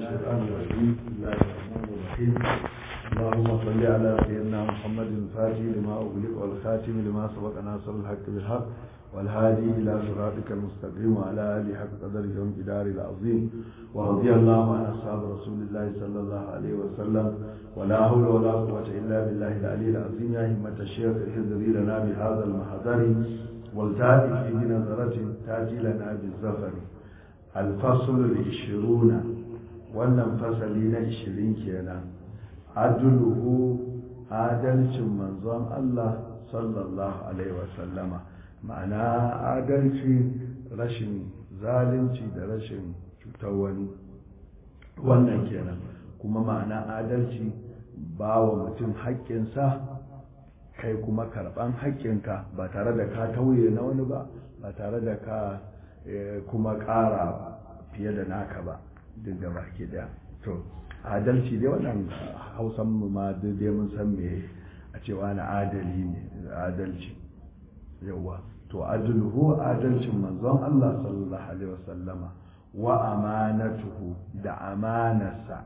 الشيطان الرجيم بسم الله الرحمن الرحيم اللهم صل على سيدنا محمد الفاتح لما أغلق والخاتم لما سبق ناصر الحق بالحق والهادي إلى صراطك المستقيم وعلى آله حق قدره وامتدار العظيم ورضي الله عن أصحاب رسول الله صلى الله عليه وسلم ولا حول ولا قوة إلا بالله العلي العظيم يا همة الشيخ احذري لنا بهذا المحضر والتأتي في بنظرة تأتي لنا بالزفر الفصل العشرون wannan fasali na ishirin kenan aduluhu adalcin manzon Allah sallallahu alaihi wasallama ma'ana adalci rashin zalunci da rashin cutar wani wannan kenan kuma ma'ana adalci ba wa mutum haƙƙinsa kai kuma karɓan haƙƙinka ba tare da ka tauye na wani ba ba tare da ka kuma ƙara fiye da naka ba duk da baki daya to adalci dai wannan hausan mu ma dai mun san me a cewa na adali ne adalci yawa to adluhu adalcin manzon Allah sallallahu alaihi wasallama wa amanatuhu da amanarsa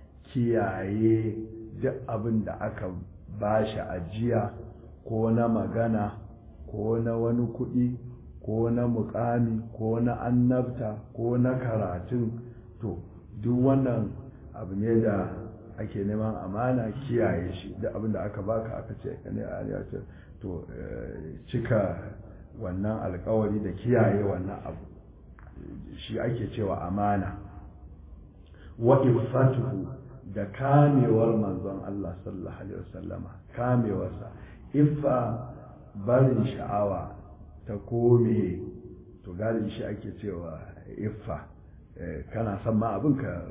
kiyaye duk abin da aka bashi ajiya ko na magana ko na wani kuɗi ko na mukami ko na annabta ko na karatun to duk wannan abu ne da ake neman amana kiyaye shi duk abin da aka baka aka ce ne a ce to cika wannan alkawari da kiyaye wannan abu shi ake cewa amana wa iffatuhu da kamewar manzon Allah sallallahu alaihi wasallama kamewarsa iffa barin sha'awa ta kome to galibi shi ake cewa iffa kana son ma abin ka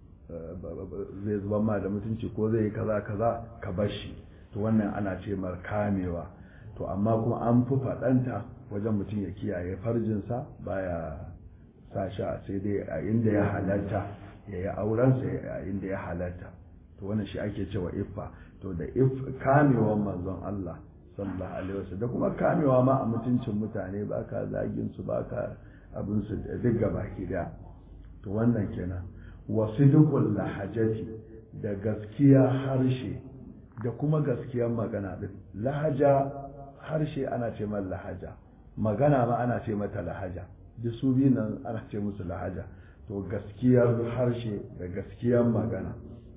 zai zuba ma da mutunci ko zai yi kaza kaza ka bashi to wannan ana ce mar kamewa to amma kuma an fi faɗanta wajen mutum ya kiyaye farjinsa baya sa sha sai dai a inda ya halatta ya yi aurensa a inda ya halatta to wannan shi ake cewa iffa to da kamewan manzon Allah sallallahu alaihi wasallam da kuma kamewa ma a mutuncin mutane ba ka zagin su ba ka abin su duk gaba ki da to wannan kenan wasidqul lahajati da gaskiya harshe da kuma gaskiyar magana din lahaja harshe ana ce mata lahaja magana ma ana ce mata lahaja duk su biyu nan ana ce musu lahaja to gaskiyar harshe da gaskiyar magana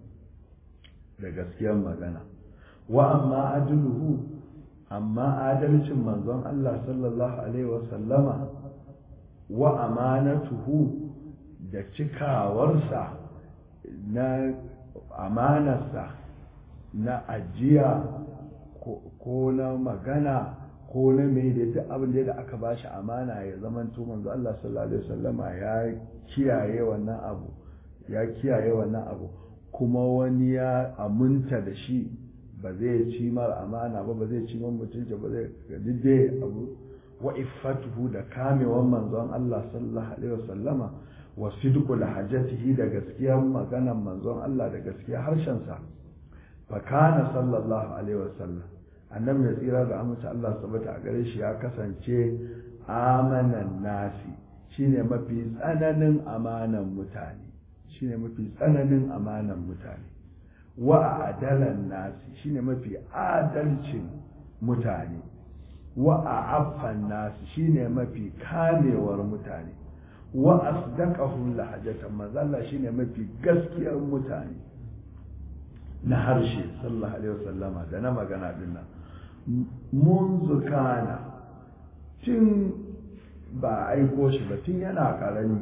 da gaskiyar magana wa amma adluhu amma adalcin manzon Allah sallallahu alaihi wasallama wa amanatuhu da cikawarsa na amanarsa na ajiya ko na magana ko na mai da duk abin da aka ba shi amana ya zamanto manzo Allah sallallahu alaihi wasallama ya kiyaye wannan abu ya kiyaye wannan abu kuma wani ya aminta da shi ba zai ci mar amana ba ba zai ci man mutunci ba zai didde abu wa iffatuhu da kamewan manzon Allah sallallahu alaihi wasallama wa sidqu lahajatihi da gaskiyar maganan manzon Allah da gaskiyar harshen sa fa kana sallallahu alaihi wasallam annabi ya tsira da amince Allah sabata a gare shi ya kasance amanan nasi shine mafi tsananin amanan mutane shine mafi tsananin amanan mutane wa adalan nasi shine mafi adalcin mutane wa a'affan nasi shine mafi kamewar mutane wa asdaqahum lahajatan mazalla shine mafi gaskiyar mutane na harshe sallallahu alaihi wasallama da na magana dinnan munzu kana tun ba aiko shi ba tun yana karami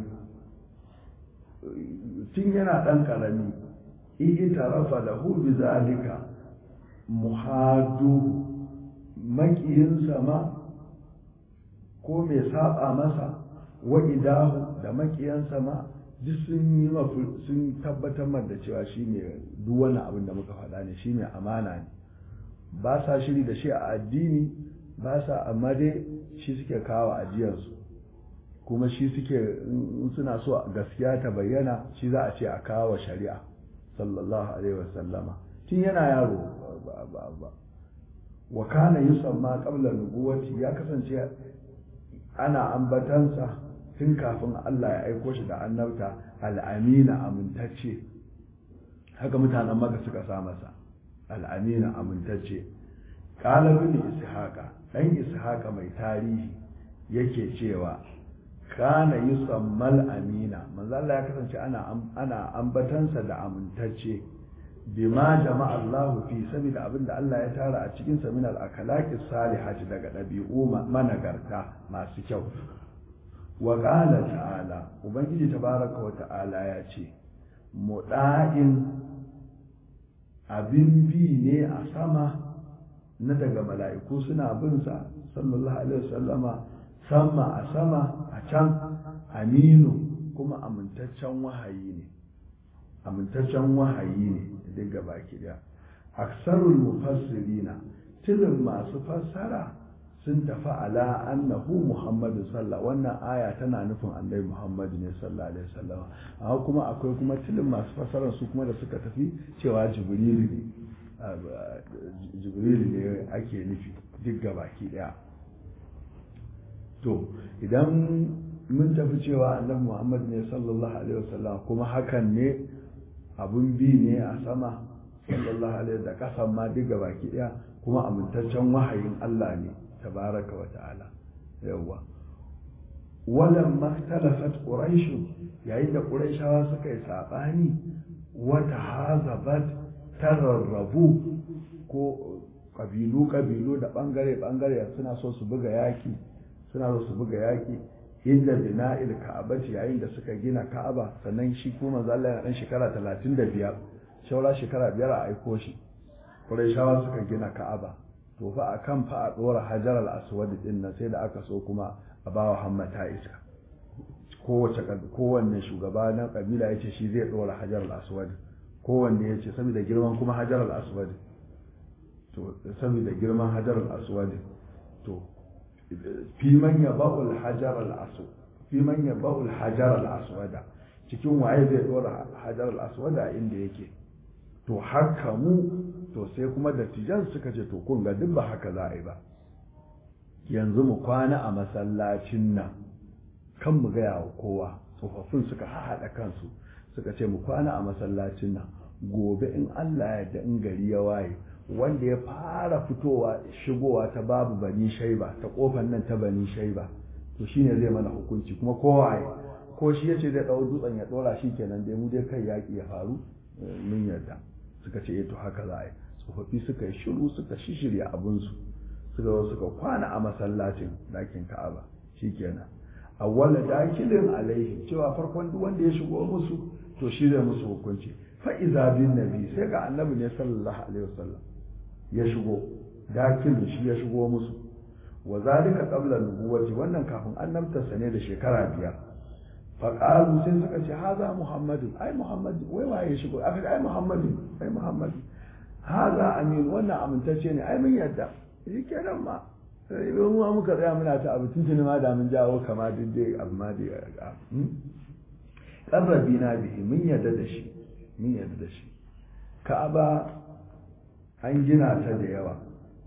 tun yana dan karami itarafa lahu bi zalika muhadu makiyinsa ma ko mai saba masa wa idahu da makiyansa ma duk sun yi sun tabbatar da cewa shi ne duk wani abin da muka faɗa ne shi ne amana ne ba sa shiri da shi a addini ba sa amma dai shi suke kawo ajiyarsu kuma shi suke suna so gaskiya ta bayyana shi za a ce a kawo shari'a sallallahu alaihi wasallama tun yana yaro ba wa kana yusamma qabla nubuwati ya kasance ana ambatansa tun kafin Allah ya aiko shi da annabta al'amina amintacce haka mutanen maka suka sa masa al'amina amintacce qala ibn ishaqa dan ishaqa mai tarihi yake cewa kana yusammal amina manzo Allah ya kasance ana ana ambatansa da amintacce bima jama'a Allah fi sabida abinda Allah ya tara a cikin sa min al-akhlaqis salihati daga dabi'u managarta masu kyau wa qala ta'ala ubangiji tabaraka wa ta'ala ya ce muda'in abin bi ne a sama na daga mala'iku suna bin sa sallallahu alaihi wasallama sama a sama a can aminu kuma amintaccen wahayi ne amintaccen wahayi ne duk gaba daya aksarul mufassirina tilin masu fassara sun tafi ala annahu muhammadu sallah wannan aya tana nufin annabi muhammadu ne sallallahu alaihi wasallam amma kuma akwai kuma tilin masu fassara su kuma da suka tafi cewa jibrilu ne jibrilu ne ake nufi duk gaba daya to idan mun tafi cewa annabi muhammad ne sallallahu alaihi wasallam kuma hakan ne abun bi ne a sama sallallahu alaihi da kasan ma duk baki daya kuma amintaccen wahayin Allah ne tabaraka wa ta'ala yawa walam maktalafat quraish yayin da quraishawa suka yi sabani wata hazabat tararrabu ko kabilu kabilu da bangare bangare suna so su buga yaki suna so su buga yaki inda bina'il ka'abati yayin da suka gina ka'aba sannan shi kuma manzo Allah yana dan shekara 35 shaura shekara biyar a aiko shi Qurayshawa suka gina ka'aba to fa akan fa a dora Hajar al-Aswad din nan sai da aka so kuma a bawa hammata iska kowace kowanne shugaba na kabila yace shi zai dora Hajar al-Aswad kowanne yace saboda girman kuma Hajar al-Aswad to saboda girman Hajar al-Aswad to fi man yaba'u al-hajar al-aswad fi man yaba'u al-hajar al-aswad cikin waye zai dora hajar al-aswad inda yake to haka mu to sai kuma dattijan suka ce to kun ga duk ba haka za a yi ba yanzu mu kwana a masallacin nan kan mu gaya wa kowa tsofaffin suka haɗa kansu suka ce mu kwana a masallacin nan gobe in Allah ya da in gari ya waye wanda ya fara fitowa shigowa ta babu bani shaiba ta kofar nan ta bani shaiba to shine zai mana hukunci kuma kowa ko shi yace zai dau dutsen ya dora shi kenan dai mu dai kai yaki ya faru mun yarda suka ce eh to haka za a yi tsofaffi suka yi shiru suka shishirya abun su suka zo suka kwana a masallacin dakin Ka'aba shikenan awwala dakilin alaihi cewa farkon duk wanda ya shigo musu to shi zai musu hukunci fa iza bin nabi sai ga annabi ne sallallahu alaihi wasallam ya shigo dakilin shi ya shigo musu wa zalika qabla nubuwati wannan kafin annabtarsa ne da shekara biyar fa qalu sai suka ce haza muhammadu ai muhammadu wai waye ya shigo aka ai muhammadu ai muhammadu haza amin wannan amintacce ne ai mun yadda shi kenan ma sai mu ma muka tsaya muna ta abu tuntuni ma da mun jawo kama duk dai abu ma dai qarrabi na bihi mun yadda da shi mun yadda da shi ka'aba an gina ta da yawa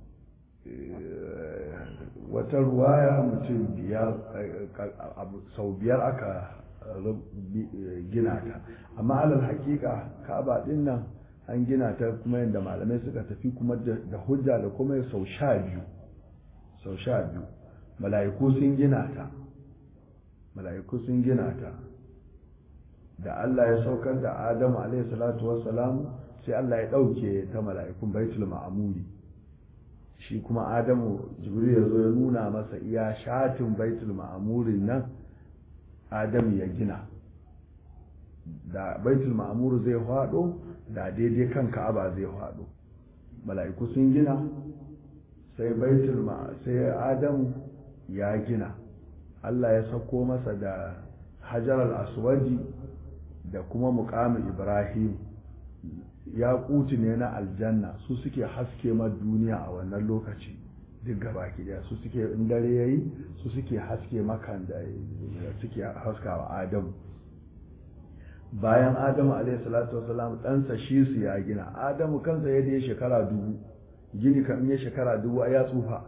wata ruwaya mutum biyar sau biyar aka gina ta amma alal hakika ka'aba din nan an gina ta kuma yadda malamai suka tafi kuma da hujja da kuma sau sha biyu sau sha biyu mala'iku sun gina ta mala'iku sun gina ta da Allah ya saukar da Adamu alaihi salatu wassalam sai Allah ya ɗauke ta mala'ikun baitul ma'amuri shi kuma Adamu Jibril ya zo ya nuna masa iya shatin baitul ma'amurin nan Adamu ya gina da baitul ma'amur zai faɗo da daidai kan Ka'aba zai faɗo mala'iku sun gina sai baitul sai Adamu ya gina Allah ya sako masa da hajar al-aswadi da kuma muƙamin ibrahim ya kuti ne na aljanna su suke haske ma duniya a wannan lokaci duk gaba daya su suke in dare yayi su suke haske makan da suke haskawa adamu bayan adamu alaihi salatu wasalam ɗansa shi su ya gina adamu kansa ya ya shekara dubu gini kan ya shekara dubu ya tsufa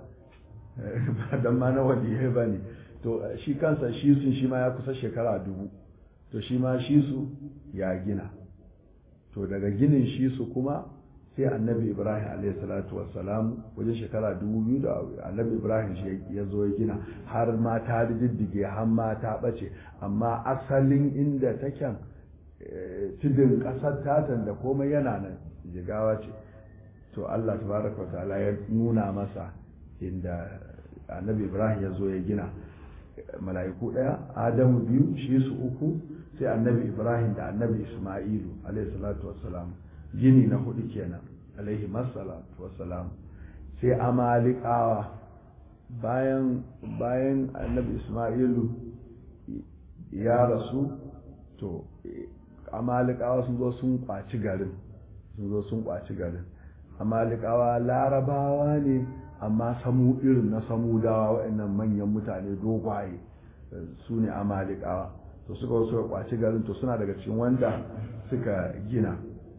dan ma na wani ba ne to shi kansa shi sun shi ma ya kusa shekara dubu to shi ma shi su ya gina to daga ginin shi su kuma sai annabi ibrahim alaihi salatu wassalam wajen shekara dubu biyu da annabi ibrahim shi ya zo ya gina har ma ta diddige har ma ta bace amma asalin inda taken tudun kasar tatan da komai yana nan jigawa ce to allah tabaraka wa ta'ala ya nuna masa inda annabi ibrahim ya zo ya gina mala'iku ɗaya adamu biyu shi su uku sai annabi ibrahim da annabi isma'ilu alaihi salatu wassalam gini na hudu kenan alaihi masalatu wassalam sai amalikawa bayan bayan annabi isma'ilu ya rasu to amalikawa sun zo sun kwaci garin sun zo sun kwaci garin amalikawa larabawa ne amma samu irin na samudawa waɗannan manyan mutane dogwaye su ne amalikawa to suka suka kwaci garin to suna daga cikin wanda suka gina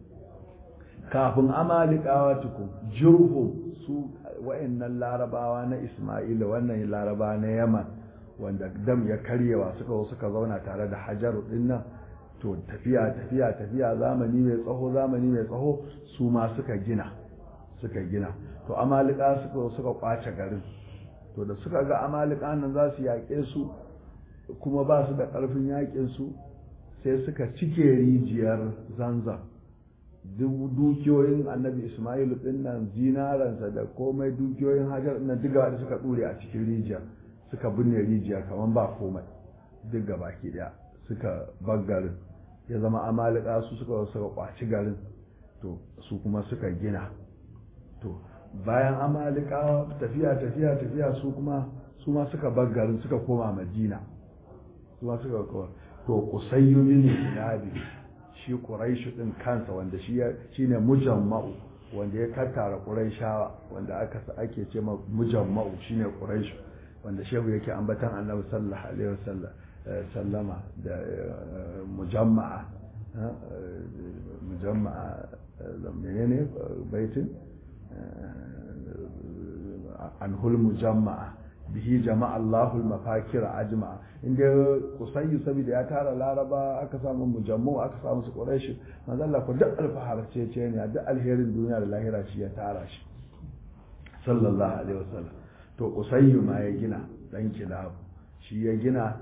kafin amalikawa tukun jirhum su waɗannan larabawa na ismaila wannan laraba na yaman wanda dam ya karyewa suka suka zauna tare da hajaru din nan to tafiya tafiya tafiya zamani mai tsaho zamani mai tsaho su ma suka gina suka gina to amalika suka suka kwace garin to da suka ga amalika nan za su yaƙe su kuma ba su da ƙarfin yaƙin su sai suka cike rijiyar zanzan dukiyoyin annabi ismailu din nan zinaransa da komai dukiyoyin hajar na diga da suka ɗure a cikin rijiya suka binne rijiya kamar ba komai duk gaba ki daya suka bar garin ya zama amalika su suka suka kwaci garin to su kuma suka gina to bayan amalikawa tafiya tafiya tafiya su kuma su ma suka bar garin suka koma madina su ma suka koma to kusayyu bin ilabi shi quraishu din kansa wanda shi shine mujamma'u wanda ya kattara quraishawa wanda aka ake ce ma mujamma'u shine quraishu wanda shehu yake ambatan annabi sallallahu alaihi wasallam sallama da mujamma'a mujamma'a menene baitin anhul mujamma'a bihi jama'a Allahul mafakir ajma'a inda kusayyu saboda ya tara laraba aka samu mujammu aka samu su quraish manzo Allah ko duk alfahar ce ce ne duk alherin duniya da lahira shi ya tara shi sallallahu alaihi wasallam to kusayyu ma ya gina dan kilabu shi ya gina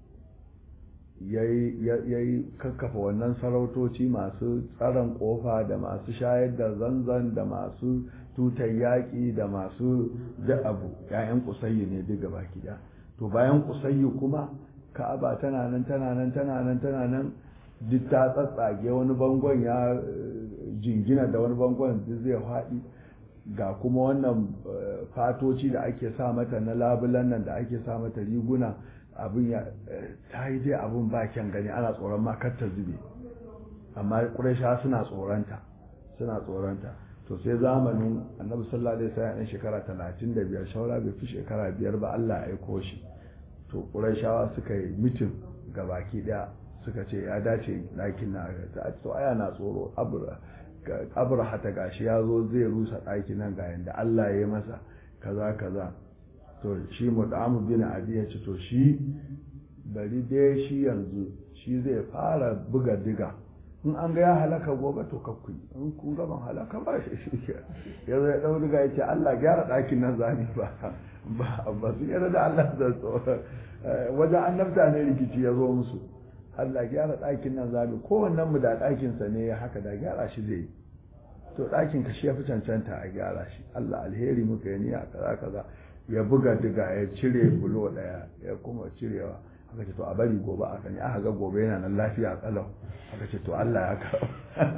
ya yi kakkafa wannan sarautoci masu tsaron kofa da masu shayar da zanzan da masu tutar yaƙi da masu da abu ‘ya'yan kusayyu ne duk gaba gida to bayan kusayyu kuma ka'aba tana nan tana nan tana nan tana nan duk ta tsatsage wani bangon ya jingina da wani bangon duk zai faɗi ga kuma wannan fatoci da ake sa mata na labulan nan da ake sa mata riguna abin ya ta yi dai abin ba kyan gani ana tsoron ma kar ta zube amma ƙuraisha suna tsoronta suna tsoronta to sai zamanin annabi sallallahu alaihi wasallam ɗan shekara talatin da biyar shawara bai fi shekara biyar ba Allah ya aiko shi to ƙuraishawa suka yi mitin ga baki ɗaya suka ce ya dace ɗakin na ta to aya na tsoro abra hata gashi ya zo zai rusa ɗakin nan ga yanda Allah ya yi masa kaza kaza to shi mudamu bin abi ya ce to shi bari dai shi yanzu shi zai fara buga diga in an ga ya halaka gobe to kakku in kun ga ban halaka ba shi shi ya zo ya dau diga ya ce Allah gyara ɗakin nan zani ba ba ba su yarda da Allah da tsoro wajen annabta ne rikici ya zo musu Allah gyara ɗakin nan zami kowannen mu da ɗakinsa ne ya haka da gyara shi zai yi to ɗakin ka shi ya fi cancanta a gyara shi Allah alheri muka yi niyya kaza kaza ya buga diga ya cire bulo ɗaya ya kuma cirewa aka ce to a bari gobe aka ne aka ga gobe yana nan lafiya kalau aka ce to Allah ya kawo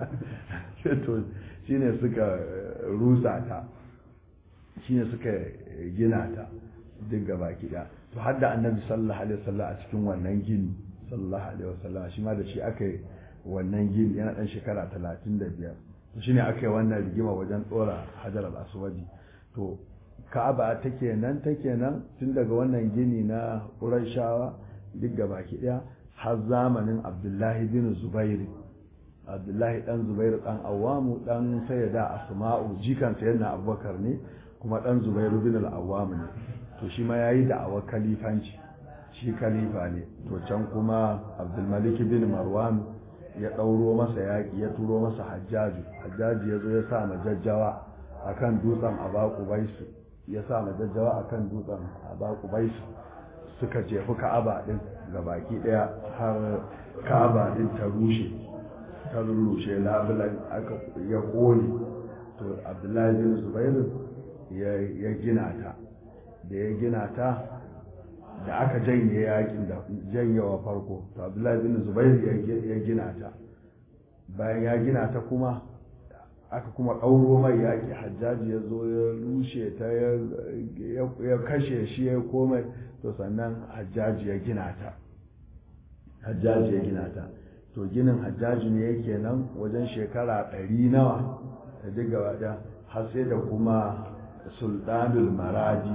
to shine suka rusa ta shine suka gina ta duk gaba gida to har da annabi sallallahu alaihi wasallam a cikin wannan gini sallallahu alaihi wasallam shi ma da shi aka yi wannan gini yana dan shekara talatin da biyar to shine aka yi wannan rigima wajen tsora hajar al-aswadi to ka'aba take nan take nan tun daga wannan gini na qurayshawa duk gabaki daya har zamanin abdullahi bin zubair abdullahi dan zubair dan awamu dan sayyida asma'u jikan sayyidina abubakar ne kuma dan zubair bin al-awwam ne to shi ma yayi da'awar kalifanci shi khalifa ne to can kuma abdulmalik bin marwan ya ɗauro masa yaƙi ya turo masa hajjaju hajjaju ya zo ya sa majajjawa a kan dutsen abaku baisu ya sa majajjawa a kan dutsen abaku baisu suka jefi ka'aba ɗin ga baki ɗaya har ka'aba ɗin ta rushe ta rushe labulan aka ya ƙone to abdullahi bin zubairu ya gina ta da ya gina ta da aka janye yakin da janyewa farko to abdullahi bin zubairu ya gina ta bayan ya gina ta kuma aka kuma ɗauro mai yaƙi hajjaji ya zo ya rushe ta ya kashe shi ya komai to sannan hajjaji ya gina ta hajjaji ya gina ta to ginin hajjaji ne yake nan wajen shekara ɗari nawa da duk gaba ɗaya har sai da kuma sultanul maradi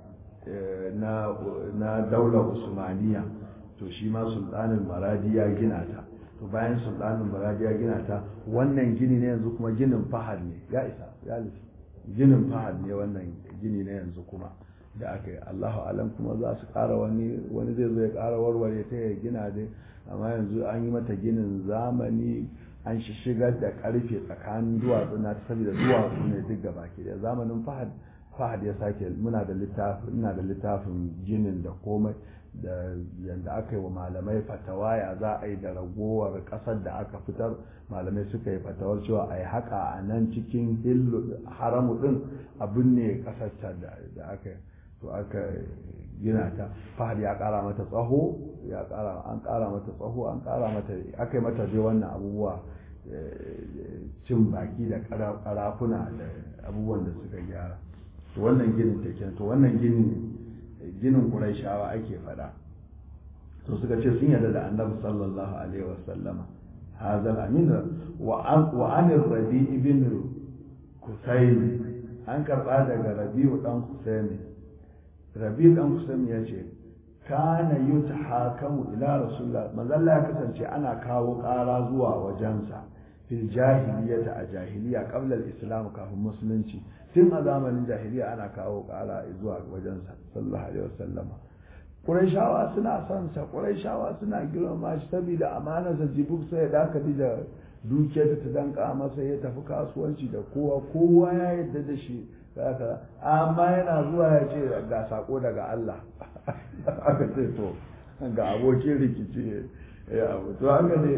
na daular usmaniya to shi ma sultanul maradi ya gina ta to bayan sultanul maradi ya gina ta wannan gini ne yanzu kuma ginin fahad ne ya isa ya lissi ginin fahad ne wannan gini ne yanzu kuma da aka yi allahu alam kuma za su ƙara wani wani zai zo ya ƙara warware ta ya gina dai amma yanzu an yi mata ginin zamani an shigar da karfe tsakanin duwatsu na saboda duwatsu ne duk gaba ke da zamanin fahad fahad ya sake muna da littafin ina da littafin ginin da komai da yanda aka yi wa malamai fatawa ya za a yi da ragowar kasar da aka fitar malamai suka yi fatawar cewa a yi haka a nan cikin haramu din abin ne kasar da aka yi to aka gina ta fahad ya kara mata tsaho ya kara an kara mata tsaho an kara mata aka yi mata dai wannan abubuwa cin baki da karafuna da abubuwan da suka gyara to wannan ginin take to wannan ginin ginin quraishawa ake fada to suka ce sun yarda da annabi sallallahu alaihi wasallama hadal amin wa an wa an rabi ibn kusayn an karba daga rabi'u dan kusayn rabi dan kusayn ya ce kana yutahakamu ila rasulullah manzalla ya kasance ana kawo ƙara zuwa wajensa fil jahiliyyata a jahiliya qabla al-islam kafin musulunci tun a zamanin jahiliya ana kawo ƙara zuwa wajensa sallallahu alaihi wasallam Qurayshawa suna son sa Qurayshawa suna girmama shi saboda amanarsa jibuk sai da aka da dukiyar ta danka masa ya tafi kasuwanci da kowa kowa ya yarda da shi amma yana zuwa ya ce ga sako daga Allah aka ce to ga abokin rikici ya abu to haka ne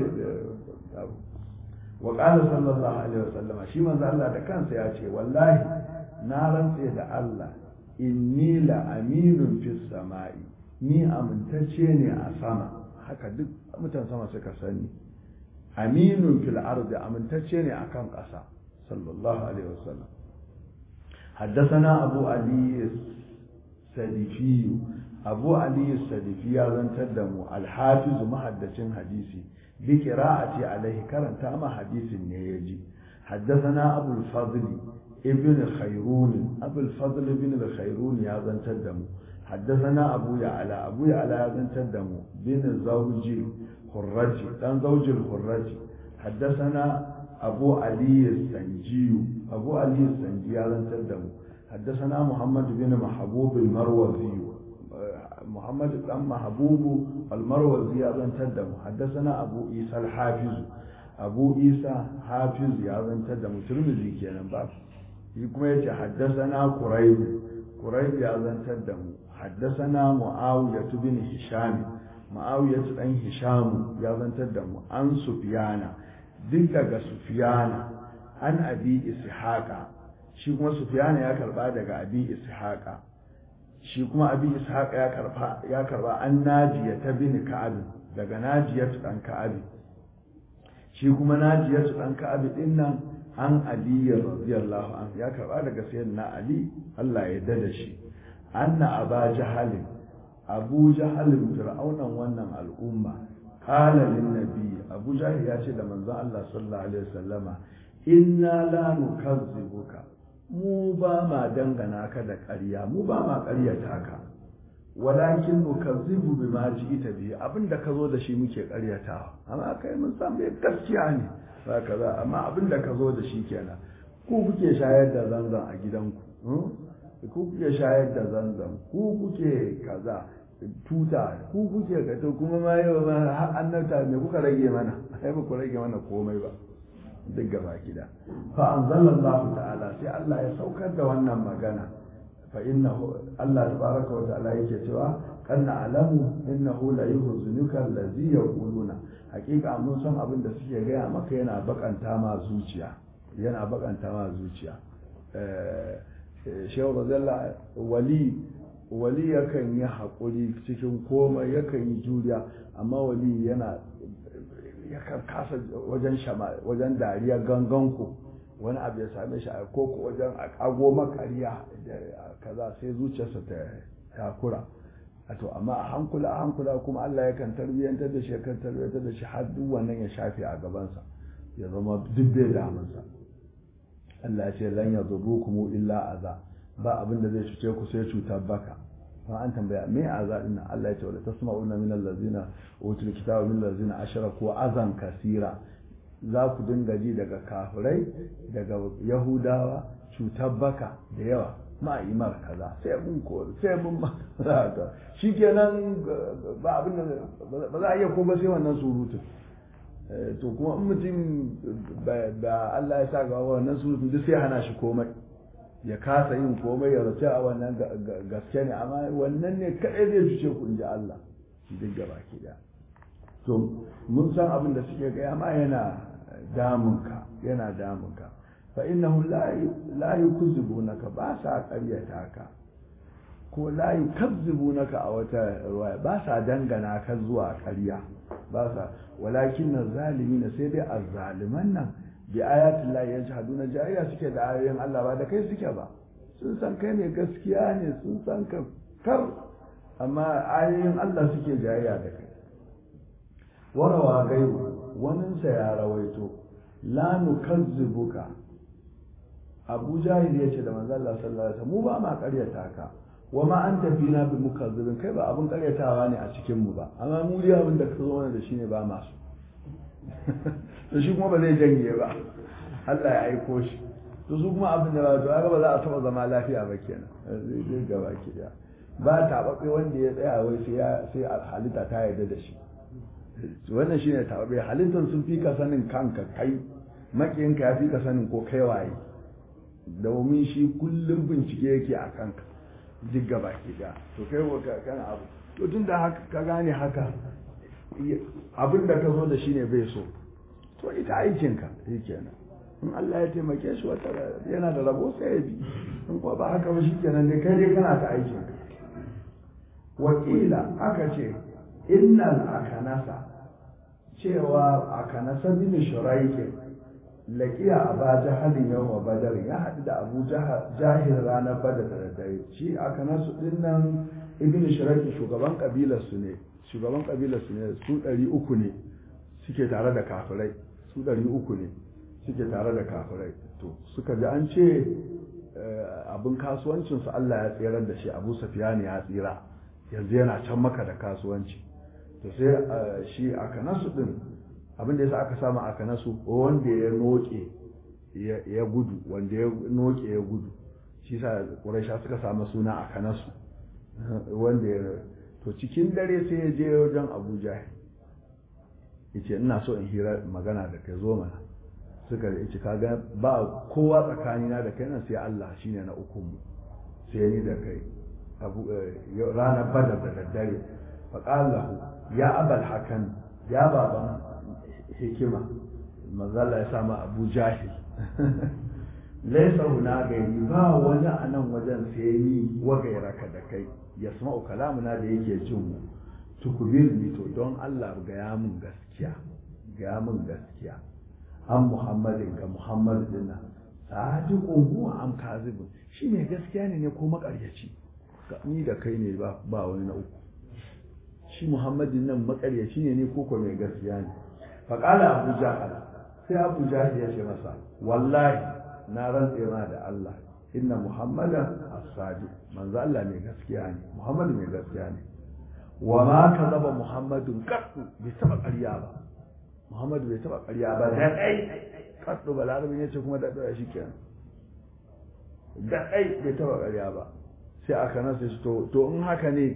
wa qala sallallahu alaihi wasallama shi manzo Allah da kansa ya ce wallahi na rantse da Allah inni la aminun fis sama'i ni amintacce ne a sama haka duk mutan sama suka sani aminun fil ardi amintacce ne akan ƙasa sallallahu alaihi wasallam حدثنا أبو علي السدفي أبو علي السدفي يزن تدمو الحافظ محدث حديثي بقراءة عليه كرن تام حديث نيجي حدثنا أبو الفضل ابن خيرون أبو الفضل ابن الخيرون يزن تدمو حدثنا أبو يعلى أبو يعلى يزن تدمو بن زوج الخرج كان زوج الخرج حدثنا أبو علي السنجي أبو علي السنجي هذا تدم حدثنا محمد بن محبوب المروزي محمد بن محبوب المروزي هذا تدم حدثنا أبو عيسى الحافظ أبو عيسى حافظ هذا تدم ترمذي كان باب يكما يتي حدثنا قريب قريب هذا تدم حدثنا معاوية بن هشام معاوية بن هشام هذا تدم عن سفيان duk daga sufiyana an abi ishaqa shi kuma sufiyana ya karba daga abi ishaqa shi kuma abi ishaqa ya karba ya karba an najiya ta bin ka'ab daga najiya dan ka'ab shi kuma najiya dan ka'ab din nan an ali radiyallahu an ya karba daga sayyidina ali Allah ya dada shi anna aba jahalin abu jahalin fir'aunan wannan al'umma قال للنبي أبو جهل ياتي لمن ذا الله صلى الله عليه وسلم إنا لا نكذبك mu ba ma dangana ka da ƙarya mu ba ma ƙaryata ka walakin nukazzibu bima ji'ita bi abinda ka zo da shi muke ƙaryatawa amma kai mun san bai gaskiya ne ba kaza amma abinda ka zo da shi kenan ku kuke shayar da zanzan a gidanku ku kuke shayar da zanzan ku kuke kaza tuta ku kuke ka to kuma ma yau ma har annabta me kuka rage mana ai ba ku rage mana komai ba duk gaba gida fa anzalallahu ta'ala sai Allah ya saukar da wannan magana fa innahu Allah tabaraka wa ta'ala yake cewa kanna alamu innahu la yuhzinuka allazi yaquluna hakika mun san abin da suke gaya maka yana bakanta ma zuciya yana bakanta ma zuciya shehu razalla wali wali yakan yi haƙuri cikin komai yakan yi juriya amma wali yana yakan kasa wajen shama wajen dariya ganganku wani abu ya same shi a koko wajen ago makariya kaza sai zuciyarsa ta takura to amma a hankula a hankula kuma Allah yakan tarbiyyantar da shi yakan tarbiyyantar da shi har duk wannan ya shafe a gabansa ya zama duk bai damunsa Allah ya ce lan yadurrukum illa aza ba abin da zai cuce ku sai cutar baka ma an tambaya me aza din Allah ya ce wala tasma'una min allazina utul kitaba min allazina ashraku azan kasira za ku dinga ji daga kafirai daga yahudawa cutar baka da yawa ma imar kaza sai mun ko sai mun ma shikenan ba abin da ba za a iya ko ba sai wannan surutun to kuma in mutum da Allah ya sa ga wannan surutun duk sai hana shi komai ya kasa yin komai ya race a wannan gaske ne amma wannan ne kadai zai cuce ku in ji Allah duk gaba ki da to mun san abin da suke gaya ma yana damunka yana damunka fa innahu la yukzibunaka ba sa ƙaryata ka ko la yukazzibunaka a wata ruwaya ba sa dangana ka zuwa ƙarya ba sa walakin zalimin sai dai azzaliman nan bi ayatin la yajhaduna jariya suke da ayoyin Allah ba da kai suke ba sun san kai ne gaskiya ne sun san ka kar amma ayoyin Allah suke jariya da kai warawa gaibu waninsa ya rawaito la nukazzibuka abu jahil ya ce da manzo Allah sallallahu alaihi mu ba ma karyata ka wa ma anta fina bi mukazzibin kai ba abun karyatawa ne a cikin mu ba amma mu dai abin da ka zo mana da shi ne ba masu to shi kuma ba zai janye ba Allah ya aiko shi to su kuma abin da ba to ga ba za a taba zama lafiya ba kenan zai gaba ki da ba taɓaɓɓe wanda ya tsaya wai sai sai halitta ta yarda da shi wannan shine taɓaɓɓe halittar sun fi ka sanin kanka kai makiyinka ya fi ka sanin ko kai waye domin shi kullum bincike yake a kanka duk gaba ke da to kai wa kana abu to tun da haka ka gane haka abin da ka zo da shi ne bai so to ita aikinka shi kenan in Allah ya taimake shi wata yana da rabo sai ya bi in kuwa ba haka ba shi kenan dai kai dai kana ta aikinka wakila aka ce innal akanasa cewa akanasa bin shuraikin laƙiya a ba jahalin yau wa badar ya haɗu da abu jahil ranar badar da daddare shi aka nasu ɗin nan ibn shiraki shugaban ƙabilar su ne shugaban ƙabilar su ne su ɗari uku ne suke tare da kafirai su ɗari uku ne suke tare da kafirai to suka ji an ce abin kasuwancinsu Allah ya tsirar da shi abu safiyani ya tsira yanzu yana can maka da kasuwanci to sai shi aka nasu ɗin abinda yasa aka samu aka nasu wanda ya noke ya gudu wanda ya noke ya gudu shi sa ƙuraisha suka samu suna aka nasu wanda ya to cikin dare sai ya je wajen abuja ya ce ina so in hira magana da kai zo mana suka da ce kaga ba kowa tsakanina da kai nan sai Allah shine na uku mu sai ni da kai ranar badar da daddare faƙalahu ya abal hakan ya baban hikima mazala ya sama abu jahil laisa huna gairi ba wani a nan wajen sai ni wa gairaka da kai ya sama kalamuna da yake jin mu tukubir ni to don Allah gaya mun gaskiya gaya mun gaskiya an muhammadin ga muhammad dinna sadiqun huwa am kazibun shi ne gaskiya ne ne ko makaryaci ni da kai ne ba ba wani na uku shi muhammadin nan makaryaci ne ne ko ko mai gaskiya ne faƙala abu jahal sai abu jahal ya ce masa wallahi na rantse ma da Allah inna muhammadan as-sadiq manzo Allah mai gaskiya ne muhammadu mai gaskiya ne wa ma kadaba muhammadun qattu bai taba ƙarya ba muhammadu bai taba ƙarya ba da dai qattu balarabin yace kuma da dai shikenan da dai bai taba ƙarya ba sai aka nasa shi to to in haka ne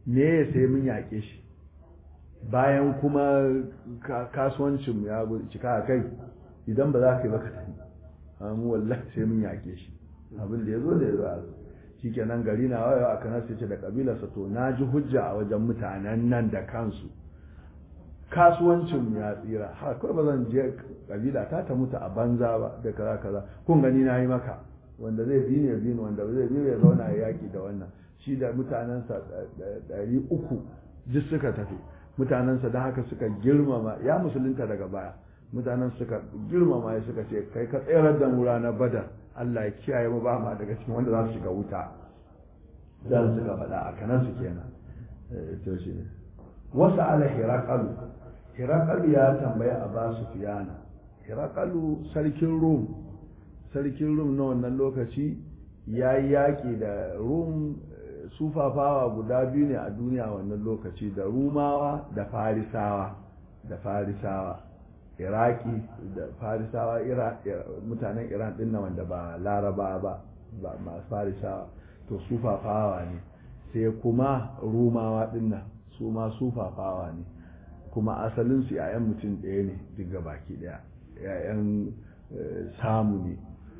me sai mun yaƙe shi bayan kuma kasuwancin ya cika a kai idan ba za ka yi baka tafi mu wallahi sai mun yaƙe shi abin da ya zo da ya zo a shi kenan gari na wayewa a kanar sai ce da kabilarsa to na ji hujja a wajen mutanen nan da kansu kasuwancin ya tsira har kawai ba zan je kabila ta ta mutu a banza ba da kaza kaza kun gani na yi maka wanda zai bi ne bi wanda zai bi ya zauna ya yaki da wannan shi da mutanensa ɗari uku duk suka tafi mutanensa da haka suka girmama ya musulunta daga baya mutanen suka girmama ya suka ce kai ka tsayar da mu ranar badar Allah ya kiyaye mu ba ma daga cikin wanda za su shiga wuta dan suka faɗa a kanan su kenan to shi ne wasu ala hirakalu hirakalu ya tambaya a ba su fiyana hirakalu sarkin rum sarkin rum na wannan lokaci ya yi yaƙi da rum sufafawa guda biyu ne a duniya wannan lokaci da rumawa da farisawa da farisawa iraki da farisawa mutanen iran din na wanda ba laraba ba ba masu farisawa to sufafawa ne sai kuma rumawa din nan su ma sufafawa ne kuma asalin su yayan mutum ɗaya ne duk baki ɗaya yayan samu ne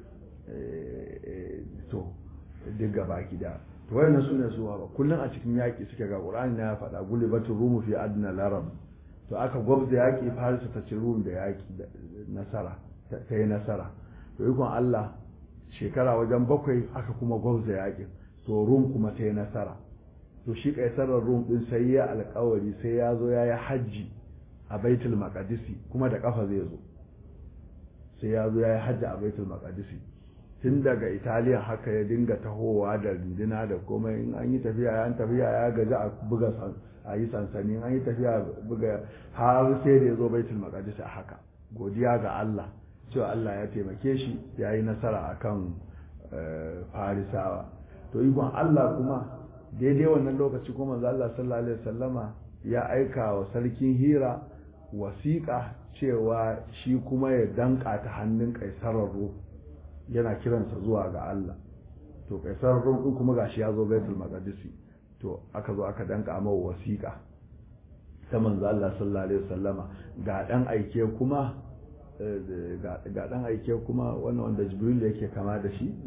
to duk baki ɗaya to wayannan su ne suwa ba kullum a cikin yaƙi suke ga ƙur'ani na faɗa gulibatul rumu fi adna larab to aka gwabza yaƙi farisa ta ci rum da yaƙi nasara ta yi nasara to ikon Allah shekara wajen bakwai aka kuma gwabza yaƙin to rum kuma ta yi nasara to shi kaisarar rum din sai ya alƙawari sai ya zo ya yi hajji a baitul maqdisi kuma da kafa zai zo sai ya zo ya yi hajji a baitul maqdisi tun daga italiya haka ya dinga tahowa da rindina da komai in an yi tafiya an tafiya ya gaji a buga a yi sansani an yi tafiya buga har sai da ya zo baitul maqdis a haka godiya ga Allah cewa Allah ya taimake shi ya yi nasara akan farisawa to ikon Allah kuma daidai wannan lokaci kuma manzo Allah sallallahu alaihi wasallama ya aika wa sarkin Hira wasiƙa cewa shi kuma ya danka ta hannun kaisarar ruh yana kiransa zuwa ga Allah to kaisarar ruh din kuma gashi ya zo baitul maqdis to aka zo aka danka mawa wasiƙa ta manzo Allah sallallahu alaihi wasallama ga dan aike kuma ga dan aike kuma wannan wanda Jibril yake kama da shi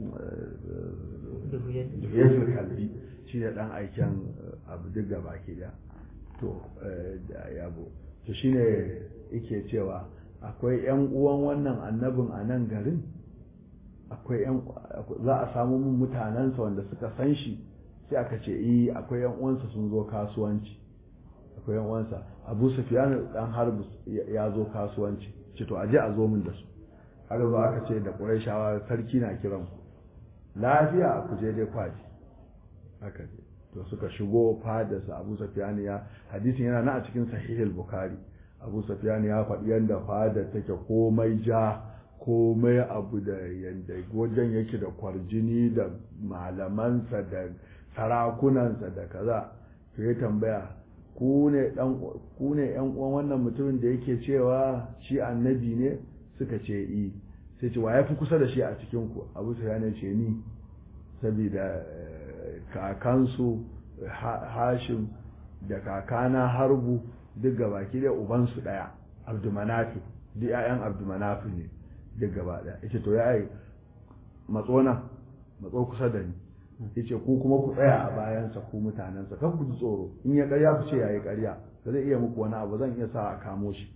Duhiyatul kalbi shi ne dan aiken abu duk gaba ke da to da yabo to shine yake cewa akwai yan uwan wannan annabin a nan garin akwai yan za a samu mun mutanensa wanda suka san shi sai aka ce eh akwai yan uwansa sun zo kasuwanci akwai yan uwansa Abu Sufyan dan Harb ya zo kasuwanci ce to aje a zo min da su har zo aka ce da Qurayshawa sarki na kiran ku lafiya ku je dai kwaji haka ce to suka shigo fadarsa Abu Sufyan ya hadisin yana na a cikin Sahih al-Bukhari Abu Sufyan ya faɗi yanda fadar take komai ja komai abu da yanda wajen yake da kwarjini da malamansa da sarakunansa da kaza to ya tambaya ku ne dan ku ne yan uwan wannan mutumin da yake cewa shi annabi ne suka ce i sai ce wa yafi kusa da shi a cikin ku Abu Sufyan ya ce ni saboda kakansu Hashim da kakana Harbu duk gabaki da ubansu daya Abdumanafi duk ƴaƴan Abdumanafi ne duk gaba daya yace to yayi matsona matso kusa da ni yace ku kuma ku tsaya a bayansa ku mutanensa kan ku ji tsoro in ya karya ku ce yayi karya ba zai iya muku wani abu zan iya sa a kamo shi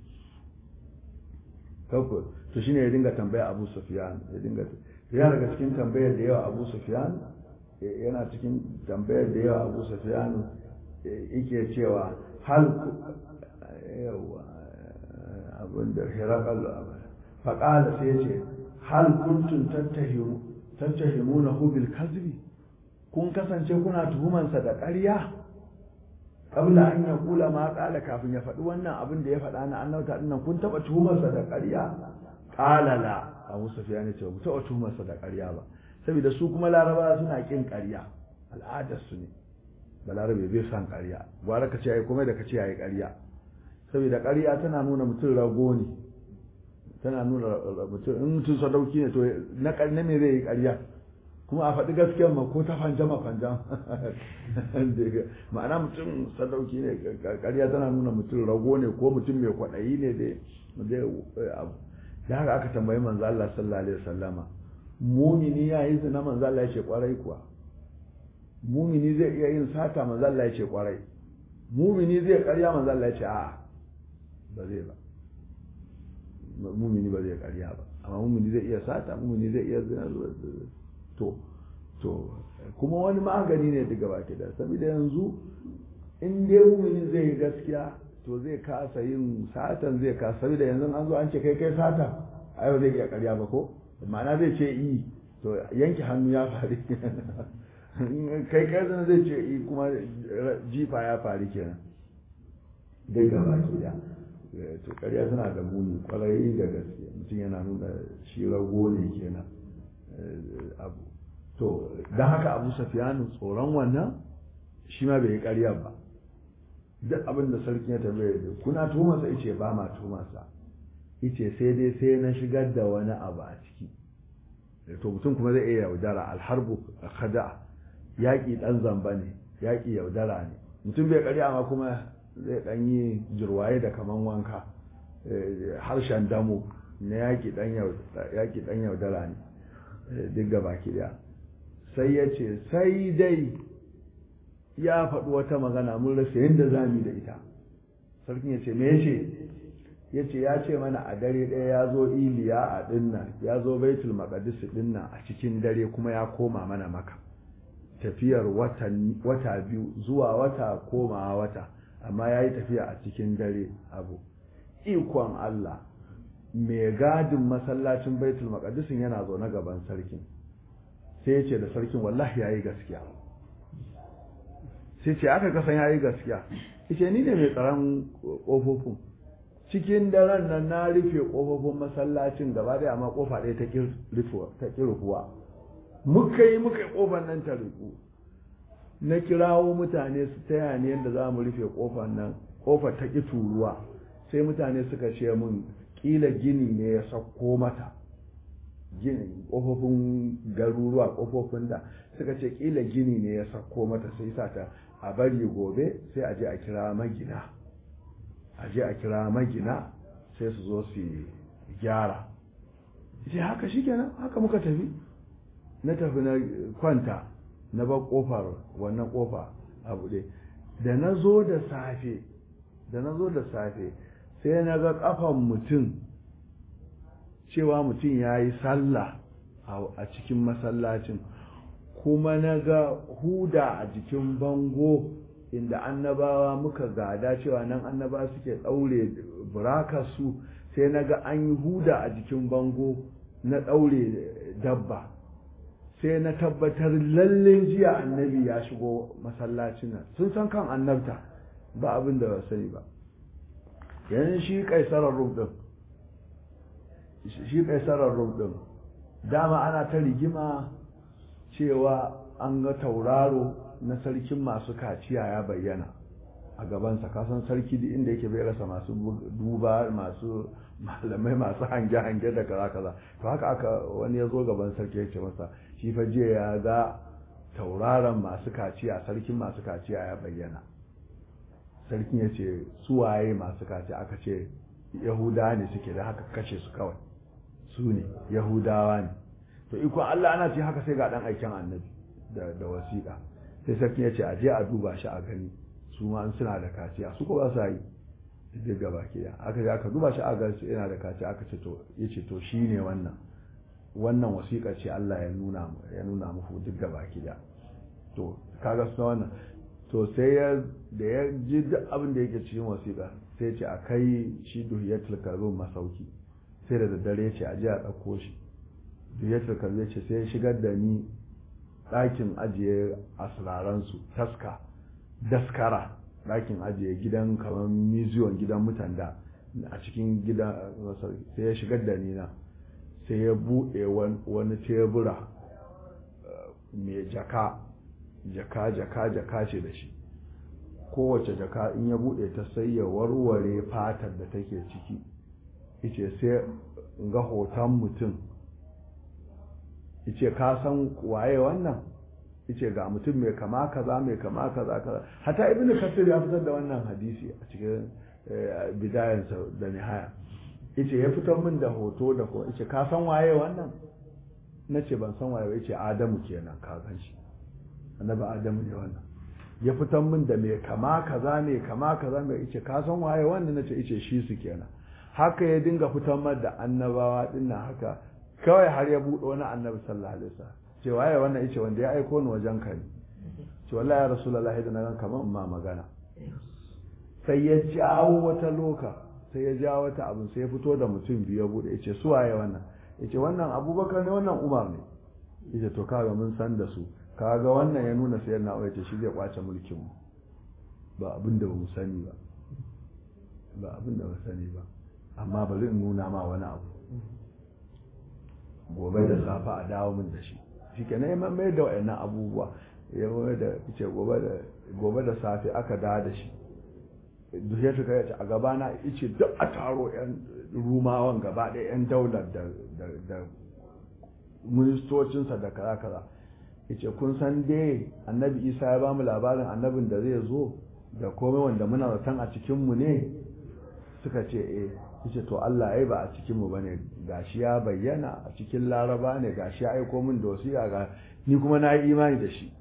kanku to shine ya dinga tambaya Abu Sufyan ya dinga ya daga cikin tambayar da yawa Abu Sufyan yana cikin tambayar da yawa Abu Sufyan yake cewa hal yawa abin da Hirakal faqala sai ya ce hal kuntum tattahimu tattahimunahu bil kadhibi kun kasance kuna tuhumansa da ƙarya kabla an ya kula ma kala kafin ya faɗi wannan abin da ya faɗa na annauta dinnan kun taɓa tuhumarsa da ƙarya ƙala la Abu Sufyan ya ce ba taɓa tuhumarsa da ƙarya ba saboda su kuma Laraba suna kin ƙarya al'adar su ne balarabe bai san ƙarya gwara ka ce ai kuma da ka ce ai ƙarya saboda ƙarya tana nuna mutum rago ne tana nuna mutum in mutum sadauki ne to na ƙarni me zai yi ƙarya kuma a faɗi gaskiyar ma ko ta fanjama fanjam ma'ana mutum sadauki ne ƙarya tana nuna mutum rago ne ko mutum mai kwaɗayi ne dai da haka aka tambayi manzo Allah sallallahu alaihi wasallama mumini ya yi zina manzo Allah ya ce kwarai kuwa mumini zai iya yin sata manzo Allah ya ce kwarai mumini zai ƙarya manzo Allah ya ce a'a ba zai ba mumini ba zai ƙarya ba amma mumini zai iya sata mumini zai iya zina to to kuma wani magani ne daga baki da saboda yanzu in dai mumini zai yi gaskiya to zai kasa yin satan zai kasa saboda yanzu an zo an ce kai kai sata ai ba zai iya ƙarya ba ko ma'ana zai ce i to yanke hannu ya faru kai kai zana zai ce i kuma jifa ya faru kenan dai ga baki da to ƙarya tana da muni kwarai da gaske mutum yana nuna shi rago ne kenan abu to don haka abu safiyanu tsoron wannan shi ma bai yi ƙarya ba duk abin da sarki ya tambaye da kuna tumasa ice ba ma tumasa ice sai dai sai na shigar da wani abu a ciki to mutum kuma zai iya yaudara alharbu khada yaƙi ɗan zamba ne yaƙi yaudara ne mutum bai ƙarya amma kuma zai ɗan yi jirwaye da kaman wanka harshen damo na yaƙi ɗan yaudara ne duk gaba ɗaya sai ya ce sai dai ya faɗi wata magana mun rasa yadda za mu da ita sarkin ya ce me ya ce ya ce ya ce mana a dare ɗaya ya zo iliya a ɗinna ya zo baitul maqdis ɗinna a cikin dare kuma ya koma mana maka tafiyar wata biyu zuwa wata komawa wata amma ya yi tafiya a cikin dare abu ikon Allah mai gadin masallacin baitul maqdisin yana zaune gaban sarkin sai ya ce da sarkin wallahi ya yi gaskiya sai ce aka kasan ya yi gaskiya ce ni ne mai tsaron ƙofofin cikin daren nan na rufe ƙofofin masallacin gaba ɗaya amma ƙofa ɗaya ta ƙi rufuwa muka yi muka yi ƙofar nan ta rufu na kirawo mutane su taya ni yadda za mu rufe ƙofar nan ƙofar ta ƙi turuwa sai mutane suka ce mun ƙila gini ne ya sauko mata gini ƙofofin garuruwa ƙofofin da suka ce ƙila gini ne ya sauko mata sai sa ta a bari gobe sai a je a kira magina a je a kira magina sai su zo su gyara ce haka shikenan haka muka tafi na tafi na kwanta na bar kofar wannan kofa a buɗe da na zo da safe da na zo da safe sai na ga kafan mutum cewa mutum ya yi sallah a cikin masallacin kuma na ga huda a jikin bango inda annabawa muka gada cewa nan annaba suke ɗaure burakarsu sai na ga an yi huda a jikin bango na ɗaure dabba sai na tabbatar lalle jiya annabi ya shigo masallacin nan sun san kan annabta ba abin da ba sani ba yanzu shi kaisarar rum din shi kaisarar rum din dama ana ta rigima cewa an ga tauraro na sarkin masu kaciya ya bayyana a gabansa kasan sarki duk inda yake bai rasa masu duba masu malamai masu hange-hange da kaza kaza to haka aka wani ya zo gaban sarki ya ce masa shi fa jiya ya ga tauraron masu kaciya sarkin masu kaciya ya bayyana sarkin ya ce suwaye masu kaciya aka ce yahudawa ne suke da haka kashe su kawai su ne yahudawa ne to ikon Allah ana ce haka sai ga dan aikin annabi da da wasiƙa sai sarki ya ce a je a duba shi a gani su ma suna da kaciya su ko ba sa yi duk gaba ke aka je aka duba shi a gani su yana da kaciya aka ce to yace to shine wannan wannan wasiƙa ce Allah ya nuna ya nuna muku duk gaba ke to kaga su wannan to sai ya da ya ji duk abin da yake cikin wasiƙa sai ya ce a kai shi duhiyatul karbin masauki sai da daddare ya ce a je a ɗauko shi duhiyatul karbin ce sai ya shigar da ni ɗakin ajiye asiraransu taska daskara ɗakin ajiye gidan kamar miziyon gidan mutanda a cikin gidan sai ya shigar da ni na sai ya buɗe wani tebura mai jaka jaka jaka jaka ce da shi kowace jaka in ya buɗe ta sai ya warware fatar da take ciki ice sai ga hoton mutum yace ka san waye wannan yace ga mutum mai kama kaza mai kama kaza kaza hatta ibnu kasir ya fitar da wannan hadisi a cikin bidayansa da nihaya yace ya fitar min da hoto da ko yace ka san waye wannan nace ban san waye ba yace adamu kenan ka san shi annabi adamu ne wannan ya fitar min da mai kama kaza mai kama kaza mai yace ka san waye wannan nace yace shi su kenan haka ya dinga fitar min da annabawa dinnan haka kawai har ya buɗe wani annabi sallallahu alaihi wasallam ce waye wannan yace wanda ya aiko ni wajen ka ne ce wallahi ya rasulullahi da na gan kamar ma magana sai ya jawo wata loka sai ya jawo wata abin sai ya fito da mutum biyu ya bude yace su waye wannan yace wannan abubakar ne wannan umar ne yace to kaga mun san da su kaga wannan ya nuna sai na yace shi zai kwace mulkin mu ba abin da mu sani ba ba abin da ba sani ba amma bari in nuna ma wani abu gobe da safa a dawo min da shi shi kenan ya mai da wayannan abubuwa ya mai da ce gobe da safe aka dawo da shi duk ya shiga ya ce a gabana ice duk a taro yan rumawan gaba ɗaya yan daular da da ministocinsa da kaza kaza yace kun san dai annabi isa ya bamu labarin annabin da zai zo da komai wanda muna zaton a cikinmu ne suka ce eh yace to Allah ai ba a cikinmu bane gashi ya bayyana a cikin laraba ne gashi ya aiko min da wasiƙa ga ni kuma na yi imani da shi